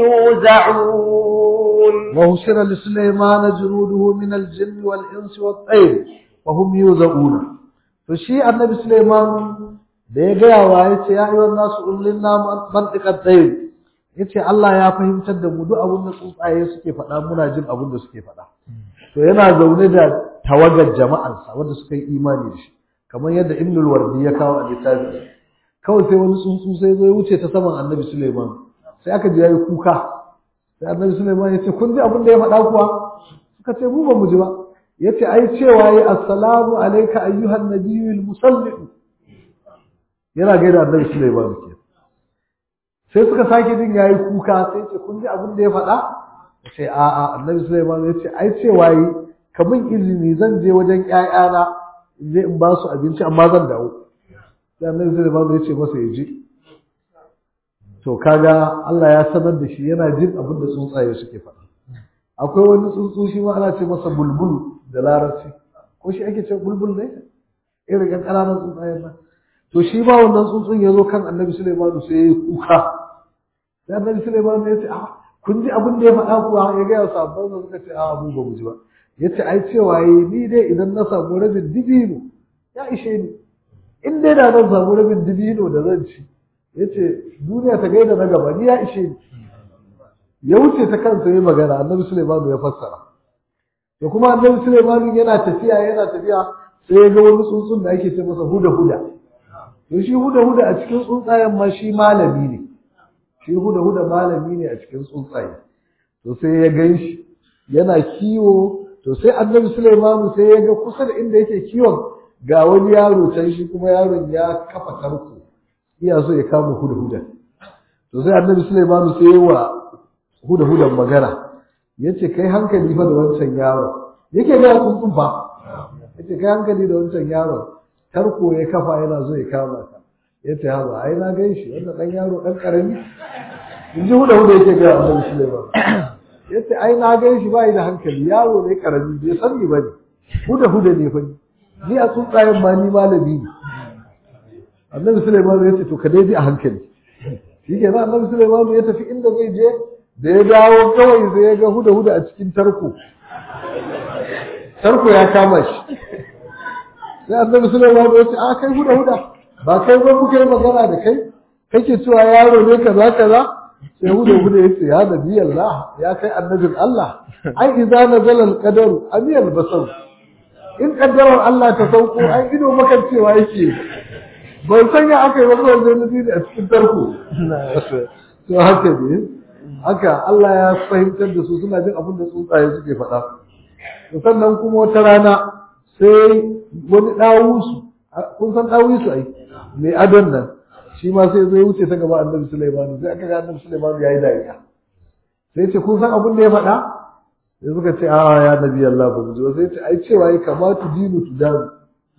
B: yuz'un
A: wa hushira li sulaiman junuduhu min al-jinni wal-insi was-tayri fahum yuz'un to shi annabi Sulaiman da ya gaya wa ya ce ya yi wannan su ullin na mantikar tsaye ya ce Allah ya fahimtar da mu duk abin da tsuntsaye suke faɗa muna jin abin da suke faɗa to yana zaune da tawagar jama'ansa wanda suka yi imani da shi kamar yadda ibnul wardi ya kawo a littafi kawai sai wani tsuntsu sai zo ya wuce ta saman annabi Sulaiman sai aka ji yayi kuka sai annabi Sulaiman ya ce kun ji abin da ya faɗa kuwa suka ce mu ba mu ji ba yace ai cewa yi assalamu alayka ayyuhan nabiyul musallim yana gaida annabi Sulaiman ke sai suka sake jin yayi kuka sai ce kun ji abin da ya faɗa sai a a annabi Sulaiman yace ai cewa yi ka min izini zan je wajen ƴaƴana in je in ba su abinci amma zan dawo sai annabi Sulaiman ya ce masa ya je to kaga Allah ya sanar da shi yana jin abin da tsuntsaye suke faɗa akwai wani tsuntsu shi ma ana ce masa bulbul da larabci ko shi ake ce bulbul ne irin ƴan ƙananan tsuntsayen nan to shi ba wannan tsuntsun ya zo kan annabi Sulaiman sai ya yi kuka sai annabi Sulaiman ya ce a kun ji abin da ya faɗa kuwa ya gaya sabon da suka ce a mu ba mu ji ba ya ce ai cewa yi ni dai idan na samu rabin dibino ya ishe ni in dai da zan samu rabin dibino da zan ci ya ce duniya ta gaida na gaba ni ya ishe ni ya wuce ta kansa yi magana annabi Sulaiman ya fassara da kuma annabi Sulaiman yana tafiya yana tafiya sai ya ga wani tsuntsun da ake ce masa huda huda to shi huda huda a cikin tsuntsayen ma shi malami ne shi huda huda malami ne a cikin tsuntsaye to sai ya gan shi yana kiwo to sai annabi Sulaiman sai ya ga kusa da inda yake kiwon ga wani yaro can shi kuma yaron ya kafa tarko iya so ya kama huda huda to sai annabi Sulaiman sai ya wa huda hudan magana yace kai hankali fa da wancan yaro yake ga tsuntsun fa yace kai hankali da wancan yaro tarko ya kafa yana zo ya kama ka yace haba ai na gan shi wannan dan yaro dan karami in ji huda huda yake ga annabi Sulaiman yace ai na gan shi bai da hankali yaro ne karami bai san ni bane huda huda ne fa ni a tsuntsayen ma ni malami ne annabi Sulaiman yace to ka dai bi a hankali shi ke nan annabi Sulaiman ya tafi inda zai je da ya dawo kawai sai ya ga huda huda a cikin tarko tarko ya kama shi sai annabi Sulaiman ya ce a kai huda huda ba kai ba muka yi magana da kai kake cewa yaro ne kaza kaza sai huda huda ya ce ya nabi Allah ya kai annabin Allah ai idza nazala al-qadar amiyal basar in kaddarar Allah ta sauko ai ido makan cewa yake ban san ya aka yi wani wanzan nabi a cikin tarko to haka ne haka Allah ya fahimtar da su suna jin abin da tsuntsaye suke faɗa sannan kuma wata rana sai wani ɗawusu kun san ɗawusu ai mai adon nan shi ma sai zai wuce ta gaba annabi Sulaiman sai aka ga annabi Sulaiman ya yi dariya sai ce kun san abin da ya faɗa sai suka ce a ya nabi Allah ba mu ji sai ce ai cewa ya kamata dinu tu danu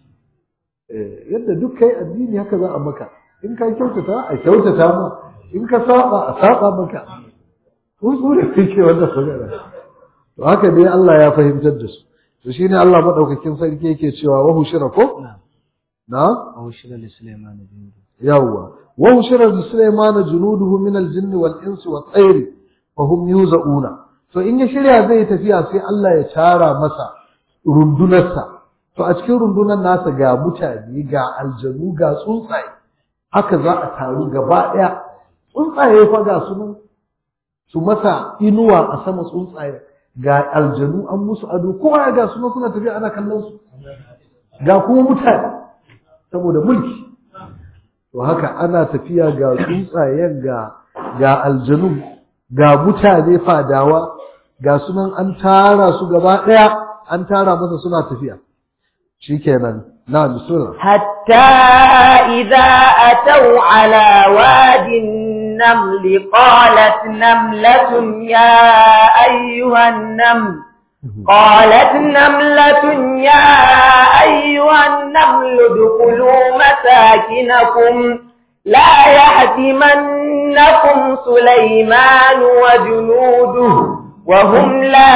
A: yadda duk kai addini haka za a maka in ka kyautata a kyautata ma in ka saba a saba maka tsuntsu da kake wannan magana to haka dai Allah ya fahimtar da su to shine Allah madaukakin sarki yake cewa wa hushira ko na
C: wa hushira li sulaiman junudu
A: yawwa wa hushira li sulaiman junuduhu min al-jinni wal insi wat tayr fa hum yuzauna to in ya shirya zai tafiya sai Allah ya tara masa rundunarsa to a cikin rundunar nasa ga mutane ga aljanu ga tsuntsaye haka za a taru gaba ɗaya tsuntsaye fa ga su nan su masa inuwa a sama tsuntsaye ga aljanu an musu ado kowa ya ga su nan suna tafiya ana kallon su ga kuma mutane saboda mulki to haka ana tafiya ga tsuntsayen ga ga aljanu ga mutane fadawa ga sunan an tara su gaba ɗaya an tara masa suna tafiya shikenan na bismillah
B: حتى إذا أتوا على واد النمل قالت نملة يا أيها النمل قالت نملة يا أيها النمل ادخلوا مساكنكم لا يهدمنكم سليمان وجنوده وهم لا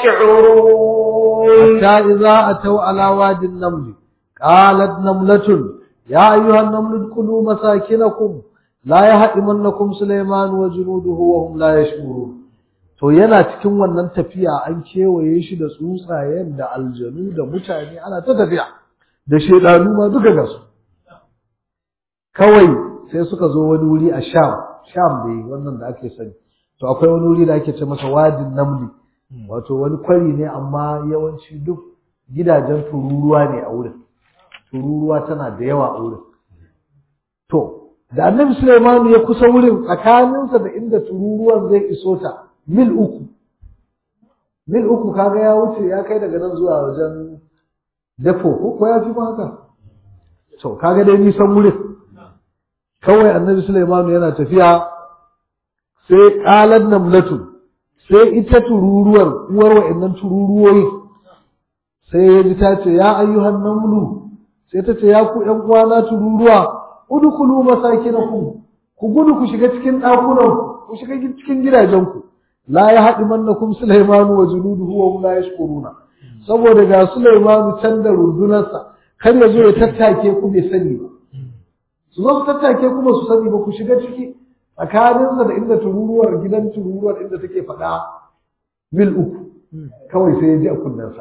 B: يشعرون
A: حتى إذا أتوا على واد النمل قالت نملة يا أيها النمل ادخلوا مساكنكم لا يهدمنكم سليمان وجنوده وهم لا يشعرون to yana cikin wannan tafiya an kewaye shi da tsuntsayen da aljanu da mutane ana ta tafiya da shedanu ma duka ga su kawai sai suka zo wani wuri a sham sham ne wannan da ake sani to akwai wani wuri da ake ce masa wadin namli wato wani kwari ne amma yawanci duk gidajen tururuwa ne a wurin tururuwa tana da yawa a wurin to da annabi Sulaiman ya kusa wurin tsakaninsa da inda tururuwan zai iso ta mil uku mil uku kaga ya wuce ya kai daga nan zuwa wajen dafo ko ya fi haka to kaga dai nisan wurin kawai annabi Sulaiman yana tafiya sai qalan namlatu sai ita tururuwar uwar wa'annan tururuwoyi sai ya ji ta ce ya ayyuhan namlu sai ta ce ya ku ƴan uwana tururuwa udkhulu masakinakum ku gudu ku shiga cikin ɗakunan ku shiga cikin gidajenku la ya haɗi mannakum Sulaimanu wa junuduhu wa hum la yashkuruna saboda ga Sulaimanu can da rundunarsa kar ya zo ya tattake ku bai sani ba su zo su tattake kuma su sani ba ku shiga ciki tsakaninsa da inda tururuwar gidan tururuwar inda take faɗa mil uku kawai sai ya ji a kunnensa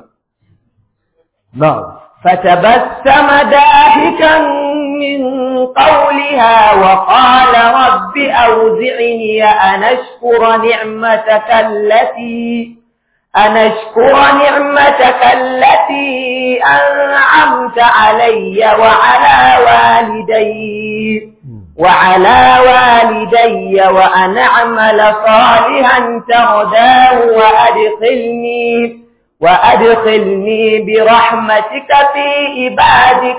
A: na'am
B: فتبسم ضاحكا من قولها وقال رب أوزعني أن أشكر نعمتك التي أن أشكر نعمتك التي أنعمت علي وعلى والدي وعلى والدي وأن أعمل صالحا ترضاه وأدخلني وأدخلني برحمتك في عبادك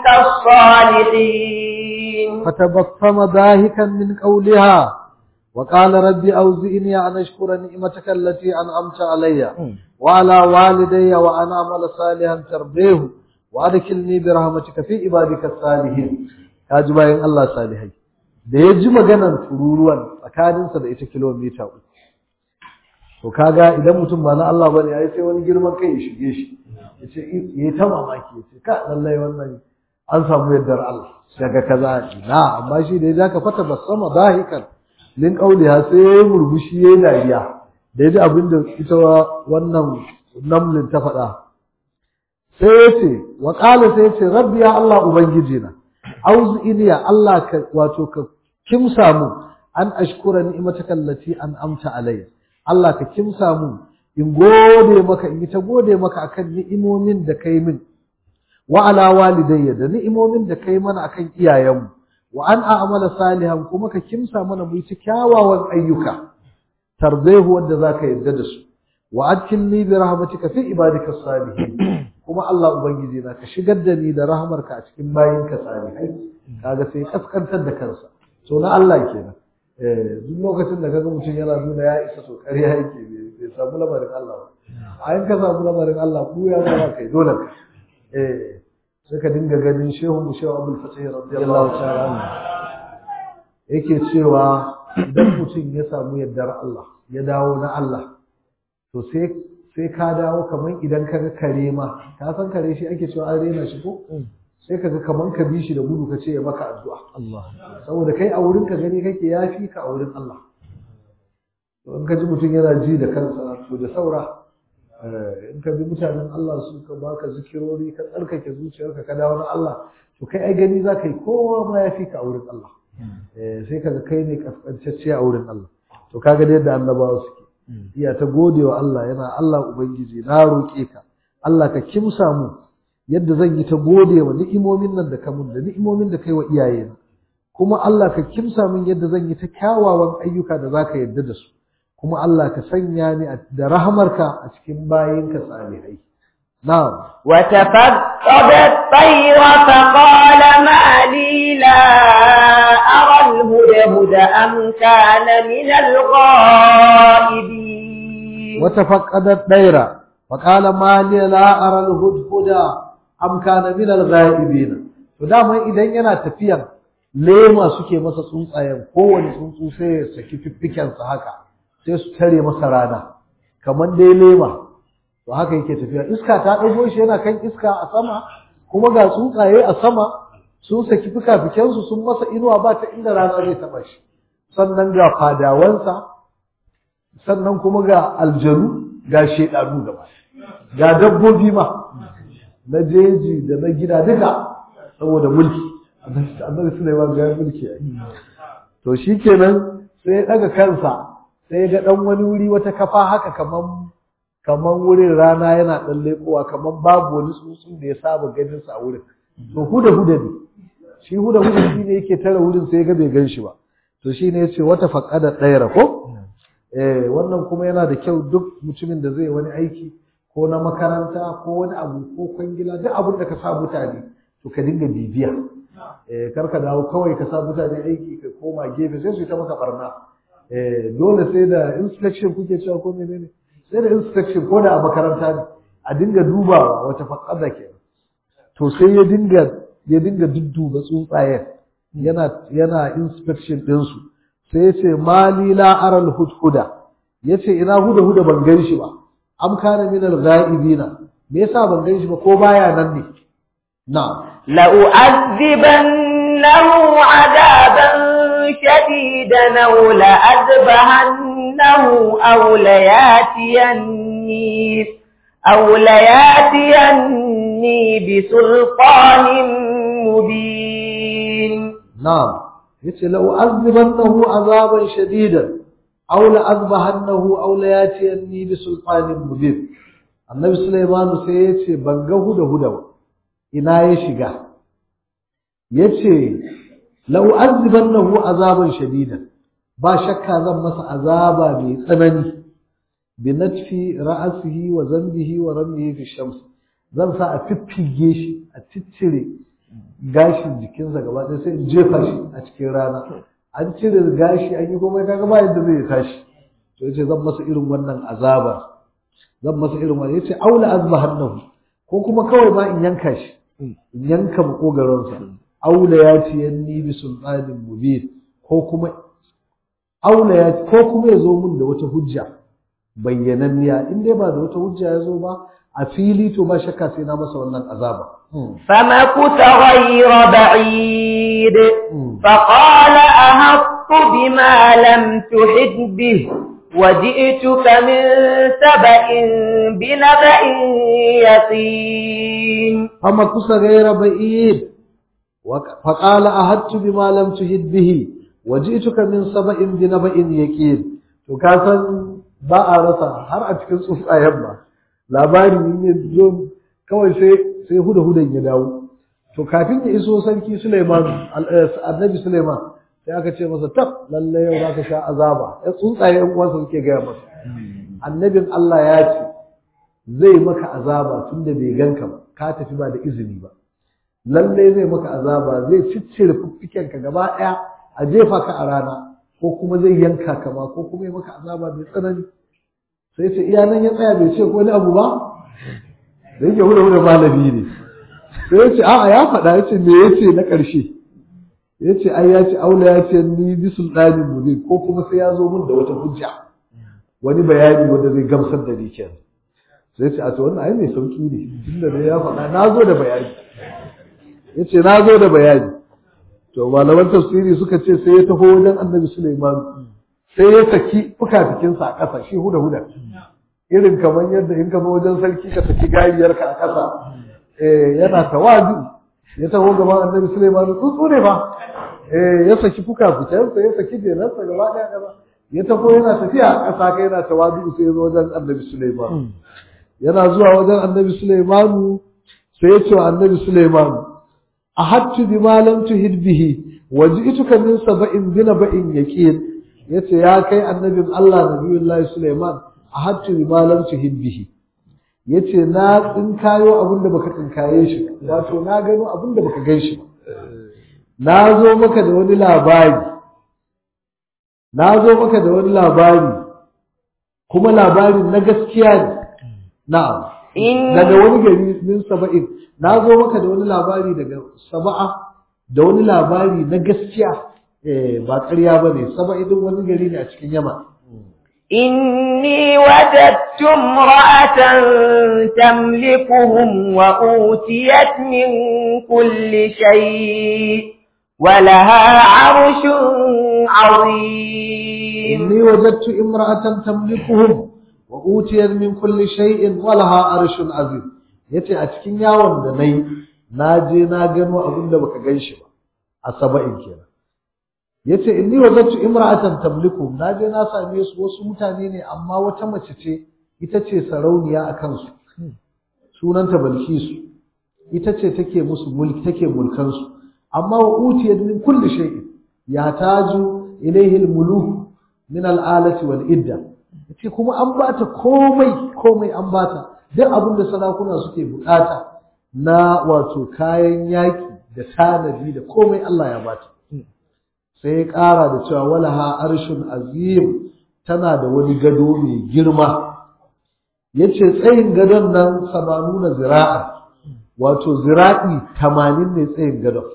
B: الصالحين
A: فتبصم ضاحكا من قولها وقال ربي أوزئني أن أشكر نعمتك التي أنعمت علي وعلى والدي وأن أعمل صالحا ترضيه وأدخلني برحمتك في عبادك الصالحين kaji bayan Allah salihai da ya ji maganar tururuwan tsakaninsa da ita kilomita uku to kaga idan mutum ba na Allah bane yayi sai wani girman kai ya shige shi yace yayi ta mamaki yace ka lallai wannan an samu yaddar Allah daga kaza na amma shi da ya ka fata basama dahikan min qauliha sai yayi murmushi yayi dariya da yaji abinda ita wannan namlin ta faɗa sai yace wa qala sai yace rabbi ya Allah ubangiji na auzi ya Allah ka wato ka kimsa mu an ashkura ni'mataka allati an amta alayya Allah ka kimsa mu in gode maka in yi ta gode maka akan ni'imomin da kai min wa ala walidayya da ni'imomin da kai mana akan iyayenmu wa an a'mala salihan kuma ka kimsa mana mu yi kyawawan ayyuka tardaihu wanda zaka yarda da su wa adkilni bi rahmatika fi ibadika salihin kuma Allah ubangiji na ka shigar da ni da rahmarka a cikin bayinka salihai kaga sai kaskantar da kansa to na Allah kenan duk lokacin da kaga mutum yana nuna ya isa to ƙarya yake bai samu lamarin Allah ba a yin ka samu lamarin Allah ku ya zama kai dole ka eh sai ka dinga ganin shehu mu shehu Abdul Fatih radiyallahu ta'ala yake cewa idan mutum ya samu yardar Allah ya dawo na Allah to sai sai ka dawo kaman idan ka ga kare ma ka san kare shi ake cewa an rena shi ko sai ka ga kaman ka bi shi da gudu ka ce ya maka addu'a
C: Allah
A: saboda kai a wurin ka gani kake yafi ka a wurin Allah to in ka ji mutum yana ji da kansa to da saura in ka bi mutanen Allah su ka baka zikirori ka tsarkake zuciyarka ka dawo na Allah to kai ai gani za ka yi kowa ma yafi ka a wurin Allah sai ka ga kai ne kaskantacce a wurin Allah to kaga da yadda annabawa suke iya ta gode wa Allah yana Allah ubangiji na roƙe ka Allah ka kimsa mu yadda zan yi ta gode wa ni'imomin nan da ka mun da ni'imomin da kai wa iyayena kuma Allah ka kimsa min yadda zan yi ta kyawawan ayyuka da zaka yarda da su kuma Allah ka sanya ni da rahamarka a cikin bayinka salihai na'am
B: وتفقد الطير فقال ما لي لا أرى الهدهد أم كان من الغائبين
A: وتفقد الطير فقال ما لي لا أرى الهدهد أم كان من الغائبين فدama idan yana tafiyan lema suke masa tsuntsayen kowane tsuntsu sai ya saki fiffikensa haka sai su tare masa rana kamar dai lema to haka yake tafiya iska ta ɗago shi yana kan iska a sama kuma ga tsuntsaye a sama sun saki fikafikensu sun masa inuwa ba ta inda rana zai taɓa shi sannan ga fadawansa sannan kuma ga aljanu ga shedanu gaba ga dabbobi ma na jeji da na gida duka saboda mulki annabi Sulaiman ga mulki to shikenan sai ya daga kansa sai ya ga dan wani wuri wata kafa haka kaman kaman wurin rana yana dan lekowa kaman babu wani tsuntsu da ya saba ganin sa a wurin to huda huda ne shi huda huda shi ne yake tara wurin sai ya ga bai gan shi ba to shine yace wata faqada daira ko eh wannan kuma yana da kyau duk mutumin da zai wani aiki ko na makaranta ko wani abu ko kwangila duk abin da ka sa mutane to ka dinga bibiya eh kar ka dawo kawai ka sa mutane aiki ka koma gefe sai su ta maka barna eh dole sai da inspection kuke cewa ko menene sai da inspection ko da a makaranta ne a dinga dubawa wata faqada ke to sai ya dinga ya dinga dudduba tsuntsayen yana yana inspection din su sai ya ce mali la aral hudhuda yace ina huda huda ban gan shi ba am kana min al ghaibina me yasa ban gan shi ba ko baya nan ne na'am
B: لأعذبنه عذابا شديدا أو لأذبحنه أو لياتيني أو لياتيني بسلطان مبين
A: نعم yace la u'azzibannahu azaban shadidan aw la azbahannahu aw la yatiyanni bi sultanin mubin annabi sulaiman sai yace ban ga huda huda ba ina ya shiga yace la u'azzibannahu azaban shadidan ba shakka zan masa azaba mai tsanani bi natfi ra'sihi wa zambihi wa ramihi fi shams zan sa a fiffige shi a ciccire gashin jikinsa gaba ɗaya sai in jefa shi a cikin rana an cire gashi an yi komai kaga ba yadda zai tashi to yace zan masa irin wannan azaba zan masa irin wannan yace aula azbahannahu ko kuma kawai ma in yanka shi in yanka makogaronsa aula ya ce yanni bi sultanin mubin ko kuma aula ya ko kuma ya zo mun da wata hujja bayyananniya in dai ba da wata hujja ya zo ba a fili to ba shakka sai na masa wannan azaba
B: فمكث غير بعيد فقال أهطت بما لم تحد به وجئتك من سبأ بنبأ يقين
A: فمكث غير بعيد فقال أهدت بما لم تهد به وجئتك من سبأ بنبأ يقين to ka san ba a rasa har a cikin tsuntsayen ba labari ne zo kawai sai sai huda hudan ya dawo to kafin ya iso sarki Suleiman annabi Suleiman sai aka ce masa tab lalle yau zaka sha azaba ya tsuntsaye yan uwansa suke gaya masa annabin Allah ya ce zai maka azaba tunda bai ganka ba ka tafi ba da izini ba lalle zai maka azaba zai ciccire fuffikenka gaba ɗaya a jefa ka a rana ko kuma zai yanka ka ma ko kuma ya maka azaba mai tsanani sai ce iya nan ya tsaya bai ce ko wani abu ba da yake huda huda malami ne sai ya ce a'a ya faɗa ya ce me ya ce na ƙarshe ya ce ai ya ce aula ya ce ni bi sultanin mu ne ko kuma sai ya zo mun da wata hujja wani bayani wanda zai gamsar da ni kenan sai ce a to wannan ai mai sauki ne tunda dai ya faɗa na zo da bayani ya ce na zo da bayani to malaman tafsiri suka ce sai ya taho wajen annabi Sulaiman sai ya saki fukafikinsa a ƙasa shi huda huda irin kamar yadda in ka zo wajen sarki ka saki gariyarka a ƙasa eh yana tawazu ya taho gaban annabi Sulaiman tsuntsu ne ba eh ya saki fukafikinsa ya saki jenarsa gaba ɗaya gaba ya taho yana tafiya a ƙasa kai yana tawazu sai ya zo wajen annabi Sulaiman yana zuwa wajen annabi Sulaiman sai ya ce wa annabi Sulaiman ahattu bima lam tuhid bihi waji'tuka min sab'in binaba'in yaqin yace ya kai annabin Allah nabiyullahi Sulaiman ahattu bima lam tuhid bihi yace na tsinkayo abin da baka tsinkaye shi wato na gano abin da baka gan shi na zo maka da wani labari na zo maka da wani labari kuma labarin na gaskiya ne na'am daga wani gari min saba'in na zo maka da wani labari daga saba'a da wani labari na gaskiya eh ba ƙarya ba ne saba'in wani gari ne a cikin yama
B: إني وجدت امرأة تملكهم وأوتيت من كل شيء ولها عرش عظيم
A: إني وجدت امرأة تملكهم وأوتيت من كل شيء ولها عرش عظيم yace a cikin yawon da nayi na je na gano abin da baka gan shi ba a saba'in kenan yace inni wajadtu imra'atan tamliku na je na same su wasu mutane ne amma wata mace ce ita ce sarauniya a kansu sunanta balkisu ita ce take musu mulki take mulkan su amma wa utiyat min kulli shay'in ya taju ilayhi al-muluk min al-alati wal idda yace kuma an bata komai komai an bata duk abin da sarakuna suke bukata na wato kayan yaki da tanadi da komai Allah ya bata sai ya ƙara da cewa walaha arshun azim tana da wani gado mai girma yace tsayin gadon nan samanuna zira'a wato zira'i tamanin ne tsayin gadon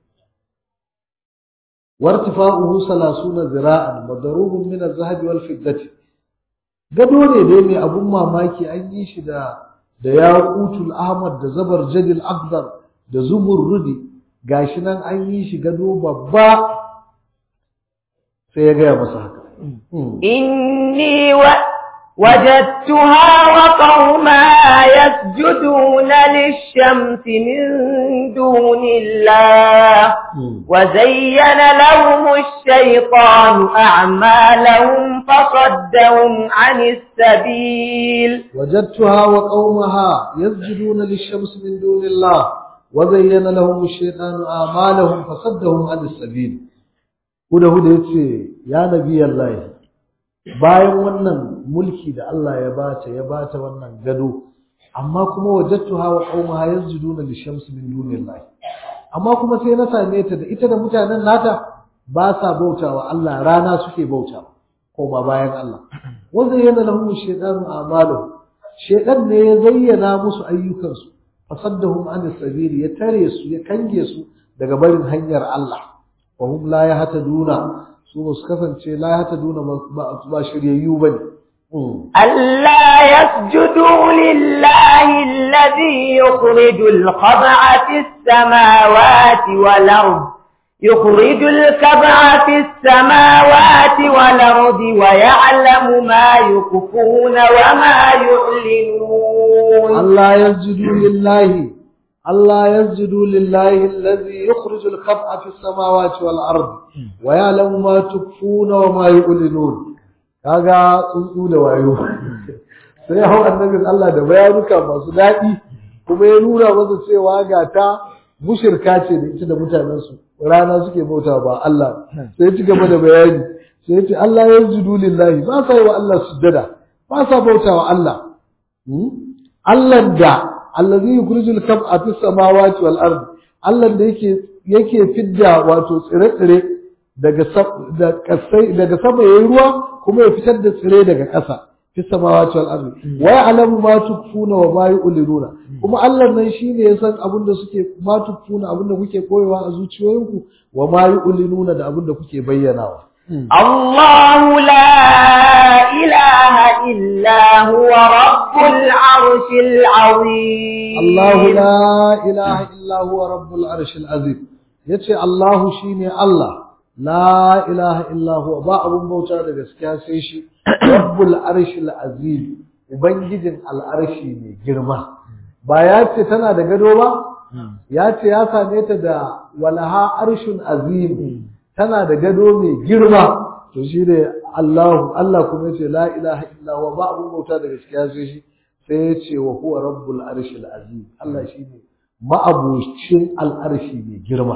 A: wartifa'uhu salasuna zira'an madarubun min az-zahabi wal fiddati gado ne dai mai abun mamaki an yi shi da da yaqutul ahmad da zabar jadil akbar da zumurrudi gashi nan an yi shi gado babba sai ya gaya masa haka
B: إني و... وجدتها وقومها يسجدون للشمس من دون الله وزين لهم الشيطان أعمالهم فصدهم عن السبيل
A: وجدتها وقومها يسجدون للشمس من دون الله وزين لهم الشيطان أعمالهم فصدهم عن السبيل huda huda yace ya nabi Allah bayan wannan mulki da Allah ya bata ya bata wannan gado amma kuma wajadtuha wa qaumaha yasjuduna lishamsi min dunillahi amma kuma sai na same ta da ita da mutanen nata ba sa bautawa Allah rana suke bautawa ko ba bayan Allah wa zayyana lahum ash-shaytanu a'maluhum shaytan ne ya zayyana musu ayyukansu fasaddahum an sabili ya tare su ya kange su daga barin hanyar Allah wa hum la yahtaduna su ba su kasance la yahtaduna ba shiryayyu bane
B: ألا يسجدوا لله الذي يخرج الخبع في السماوات والأرض يخرج الكبع في السماوات والأرض ويعلم ما يخفون وما يعلنون
A: Allah yasjudu lillahi Allah yasjudu lillahi alladhi yukhriju al-khab'a fi as-samawati wal ardi wa ya'lamu ma tukfuna wa ma yu'linun kaga tsuntsu da wayo sai hau annabin Allah da bayanuka masu daɗi kuma ya nuna masa cewa ga ta mushirka ce da ita da mutanensu rana suke bauta ba Allah sai ya ci gaba da bayani sai ya ce Allah ya judu lillahi ba sa yi wa Allah sujjada ba sa bauta wa Allah Allah da allazi yukhrijul kab'a fis samawati wal ardi Allah da yake yake fidda wato tsire-tsire daga daga sama yayin ruwa kuma ya fitar da tsire daga ƙasa fi samawati wal ardi wa ya'lamu ma tukfuna wa ma yu'linuna kuma Allah nan shine ya san abin da suke ma tukfuna abin da kuke koyewa a zuciyoyinku wa ma yu'linuna da abin da kuke bayyanawa
B: الله لا إله إلا هو رب العرش العظيم
A: الله لا إله إلا هو رب العرش العظيم yace Allahu shine Allah la ilaha illa huwa ba abun bauta da gaskiya sai shi rabbul arshil azim ubangijin al'arshi mai girma ba ya ce tana da gado ba ya ce ya same ta da walaha arshun azim tana da gado mai girma to shi ne Allahu Allah kuma ya ce la ilaha illa huwa ba abun bauta da gaskiya sai shi sai ya ce wa huwa rabbul arshil azim Allah shine ma'abucin al'arshi mai girma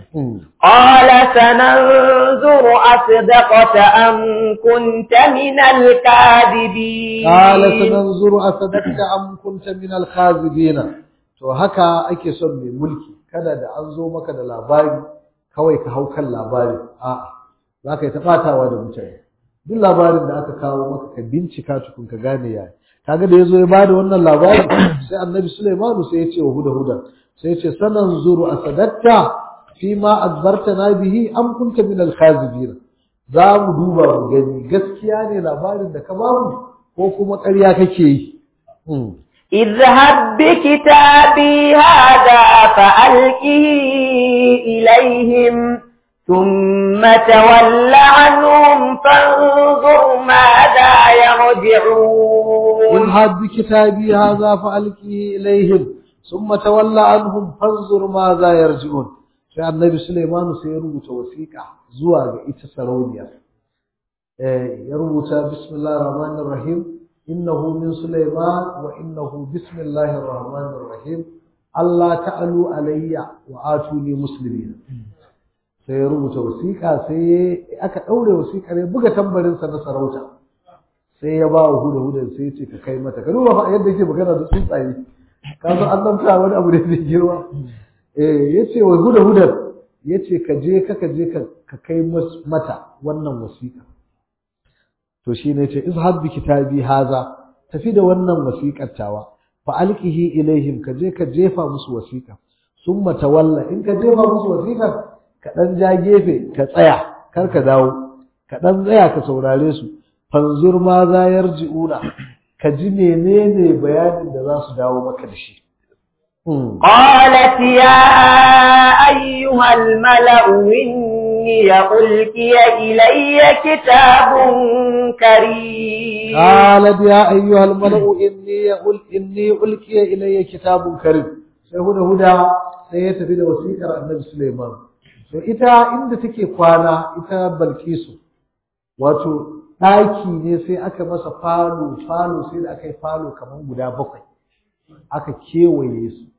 B: قال سننظر أصدقت أم كنت من الكاذبين
A: قال سننظر أصدقت أم كنت من الخاذبين to haka ake son mai mulki kada da an zo maka da labari kawai ka hau kan labari a'a za ka yi ta ɓatawa da mutane duk labarin da aka kawo maka ka bincika tukun ka gane yaya kaga da ya zo ya bada wannan labari sai annabi Sulaimanu sai ya ce wa huda huda sai ya ce sanan zuru asadatta fi ma azbartana bihi am kunta min al-khazibin za mu duba mu gani gaskiya ne labarin da ka bamu ko kuma ƙarya kake yi
B: اذهب بكتابي هذا فألقه إليهم ثم تول عنهم فانظر ماذا يرجعون
A: اذهب بكتابي هذا فألقه إليهم ثم تول عنهم فانظر ماذا يرجعون sai annabi Sulaimanu sai ya rubuta wasiƙa zuwa ga ita sarauniya eh ya rubuta bismillahir rahmanir rahim innahu min Sulaiman wa innahu bismillahir rahmanir rahim Allah ta'alu alayya wa atuni muslimin sai ya rubuta wasiƙa sai aka daure wasiƙar ya buga tambarin sa na sarauta sai ya ba wa huda huda sai ya ce ka kai mata ka duba fa yadda yake magana da tsuntsaye ka san an zamta wani abu da zai girma ya ce wa huda hudar ya ce ka je ka je ka kai mata wannan wasiƙa to shi ne ce izhab bi kitabi haza tafi da wannan wasiƙar tawa fa alqihi ilaihim ka je ka jefa musu wasiƙa summa tawalla in ka jefa musu wasiƙar ka dan ja gefe ka tsaya kar ka dawo ka dan tsaya ka saurare su fanzur ma za yarji'una ka ji menene bayanin da za su dawo maka da shi
B: قالت يا أيها الملأ إني ألقي إلي كتاب كريم
A: قالت يا أيها الملأ إني أل إني ألقي إلي كتاب كريم sai huda huda sai ya tafi da wasiƙar annabi Suleiman to ita inda take kwana ita Balkisu wato ɗaki ne sai aka masa falo falo sai da aka yi falo kamar guda bakwai aka kewaye su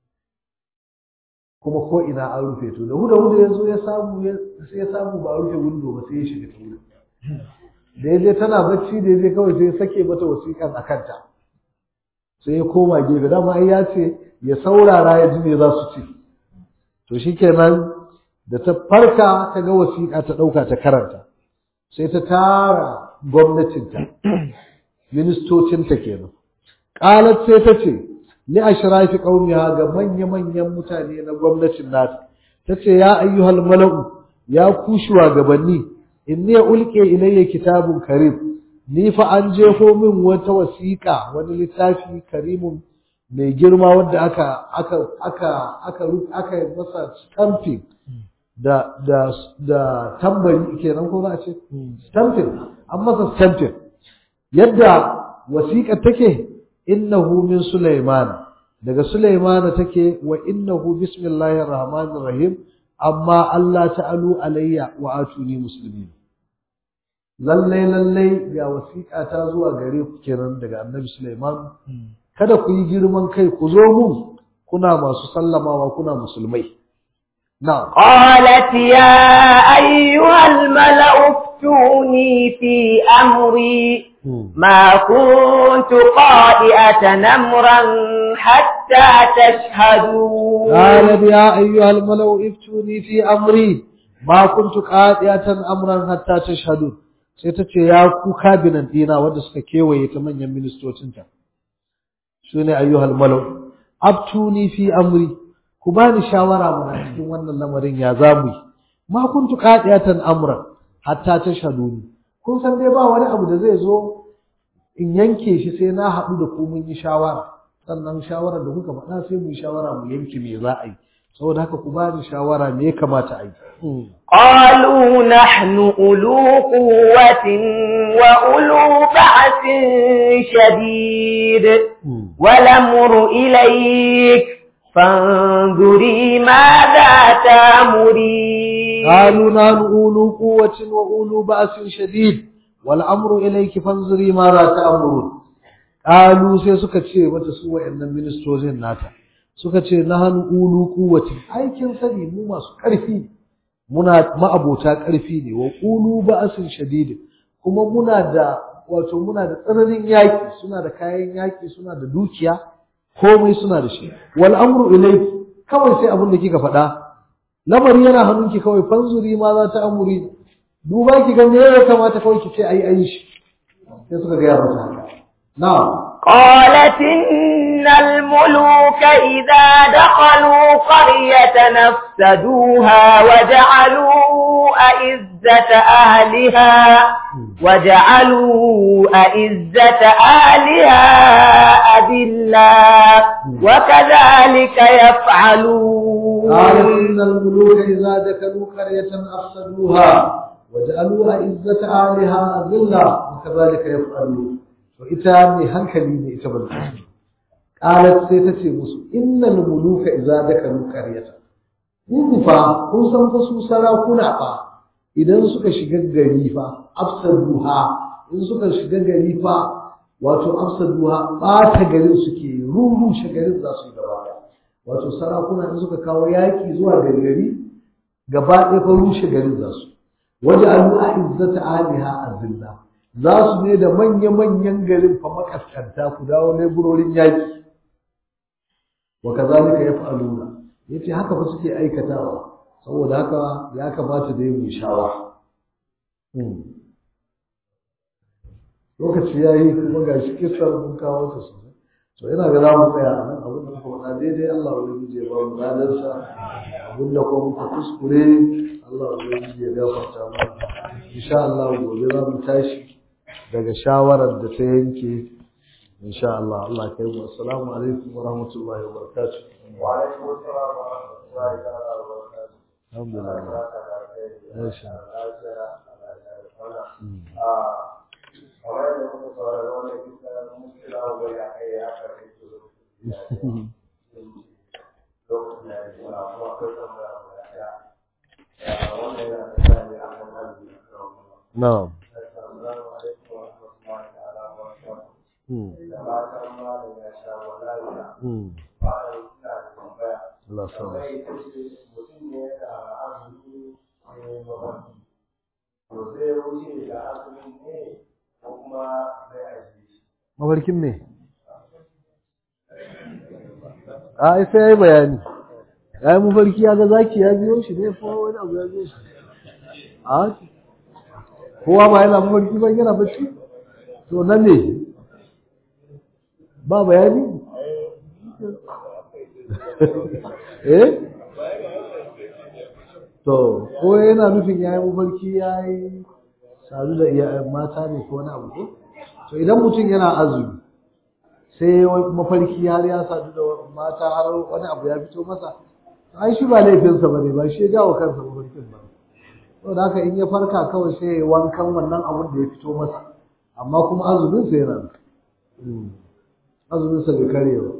A: kuma ko ina an rufe to da huda huda ya zo ya samu sai ya samu ba a rufe windo ba sai ya shiga ta wurin da ya je tana bacci da ya je kawai sai ya sake mata wasiƙan a kanta sai ya koma gefe dama ai ya ce ya saurara ya ji me za su ce to shikenan da ta farka ta ga wasiƙa ta ɗauka ta karanta sai ta tara gwamnatinta ministocinta kenan qalat sai ta ce li ashrafi qaumiha ga manya manyan mutane na gwamnatin nata tace ya ayyuhal mala'u ya ku shugabanni inni ulqi ilayya kitabun karim ni fa an jefo min wata wasiƙa wani littafi karimun mai girma wanda aka aka aka aka aka masa stamping da da da tambari kenan ko za a ce stamping an masa stamping yadda wasiƙa take innahu min Sulaiman daga Sulaiman take wa innahu bismillahir rahmanir rahim amma Allah ta'alu alayya wa atuni muslimin lalle lalle ga wasiƙa ta zuwa gare ku kenan daga Annabi Sulaiman kada ku yi girman kai ku zo mun kuna masu sallamawa kuna musulmai na'am
B: قالت يا أيها الملأ افتوني في أمري ما كنت قائئة أمرا حتى تشهدون
A: قالت يا أيها الملأ افتوني في أمري ما كنت قائئة أمرا حتى تشهدون sai ta ce ya ku kabinan dina wanda suka kewaye ta manyan ministocinta su ne ayyuhal malau abtuni fi amri ku bani shawara mana cikin wannan lamarin ya zamu yi ma kuntu qadiyatan amran hatta tashhaduni kun san dai ba wani abu da zai zo in yanke shi sai na haɗu da ku mun yi shawara sannan shawarar da kuka faɗa sai mu yi shawara mu yanke me za a yi saboda haka ku bani shawara me ya kamata a yi
B: قالوا نحن أولو قوة وأولو بأس شديد والأمر إليك فانظري ماذا تأمرين
A: قالوا نحن أولو قوة وأولو بأس شديد والأمر إليك فانظري ماذا تأمرون قالوا sai suka ce mata su wayannan ministocin nata suka ce nahnu ulu quwwati aikin sani mu masu ƙarfi muna ma'abota ƙarfi ne wa qulu ba'sin shadid kuma muna da wato muna da tsananin yaki suna da kayan yaki suna da dukiya komai suna da shi wal amru ilayki kawai sai abin da kika faɗa lamari yana hannunki kawai fanzuri ma za ta amuri duba ki ga me ya kamata kawai ki ce ayi ayi shi sai suka ga mata haka na'am
B: قالت إن الملوك إذا دخلوا قرية نفسدوها وجعلوا أعزة أهلها وجعلوا أعزة أهلها أذلا وكذلك يفعلون
A: قالت إن الملوك إذا دخلوا قرية أفسدوها وجعلوا أعزة أهلها أذلة وكذلك يفعلون وإتا من هنكلي إتا بالقسم قالت سيتتي مسو إن الملوك إذا دخلوا قرية Muku fa kun san fa su sarakuna fa idan suka shiga gari fa afsaduha in suka shiga gari fa wato afsaduha ɓata garin suke rurrushe garin za su yi gaba ɗaya wato sarakuna in suka kawo yaƙi zuwa gari gari gaba ɗaya fa rushe garin za su waje alu a izzata aliha azilla za su ne da manya-manyan garin fa makaskanta ku dawo leburorin yaƙi wa kazalika yaf'aluna yace haka fa suke aikatawa saboda haka ya kamata da mu shawara lokaci ya yi kuma ga shi kisar mun kawo ta sosai to ina ga za mu tsaya a nan abin da muka faɗa daidai Allah wani ya ba mu ladarsa abin da kuma muka kuskure Allah wani ya gafarta mana insha Allah gobe za mu tashi daga shawarar da ta yanke insha Allah Allah kai mu assalamu alaikum wa rahmatullahi wa barakatuh
D: wa alaikum assalam wa rahmatullahi wa barakatuh
A: alhamdulillah masha
D: kamar yadda muka saurari wannan kisa muskila wa ya kai ya karfe su lokacin da ya kuma kuma akwai tambaya wa ya ya wannan yana da tsari a kan arziki
A: na'am
D: assalamu alaikum wa rahmatullahi ta'ala wa barakatuh
A: hmm
D: da matan malam ya sha wallahi
A: hmm
D: bayan ina da tambaya
A: Allah sa
D: tambaya ita ce mutum ne da azumi ne mafarki to zai wuce da azumin ne ko kuma zai ajiye shi
A: mafarkin me a ai sai yayi bayani yayi mafarki ya ga zaki ya biyo shi ne ko wani abu ya biyo shi a kowa ba yana mafarki ba yana bacci to nan ne ba bayani eh to ko yana nufin yayi mafarki yayi sadu da iyayen mata ne ko wani abu ko to idan mutum yana azumi sai mafarki har ya sadu da mata har wani abu ya fito masa ai shi ba laifinsa ba ne ba shi ya jawo kansa mafarkin ba saboda haka in ya farka kawai sai ya wankan wannan abun da ya fito masa amma kuma azumin sa yana nan azumin sa bai kare ba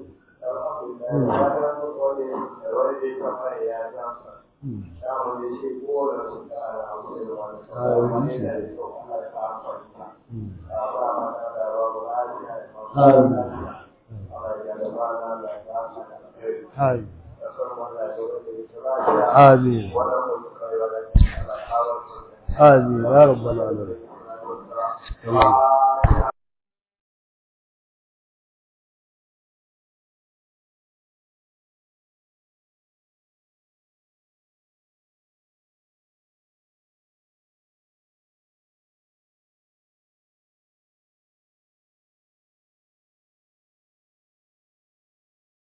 A: Amin. Amin. Amin. Ya rabbal alamin.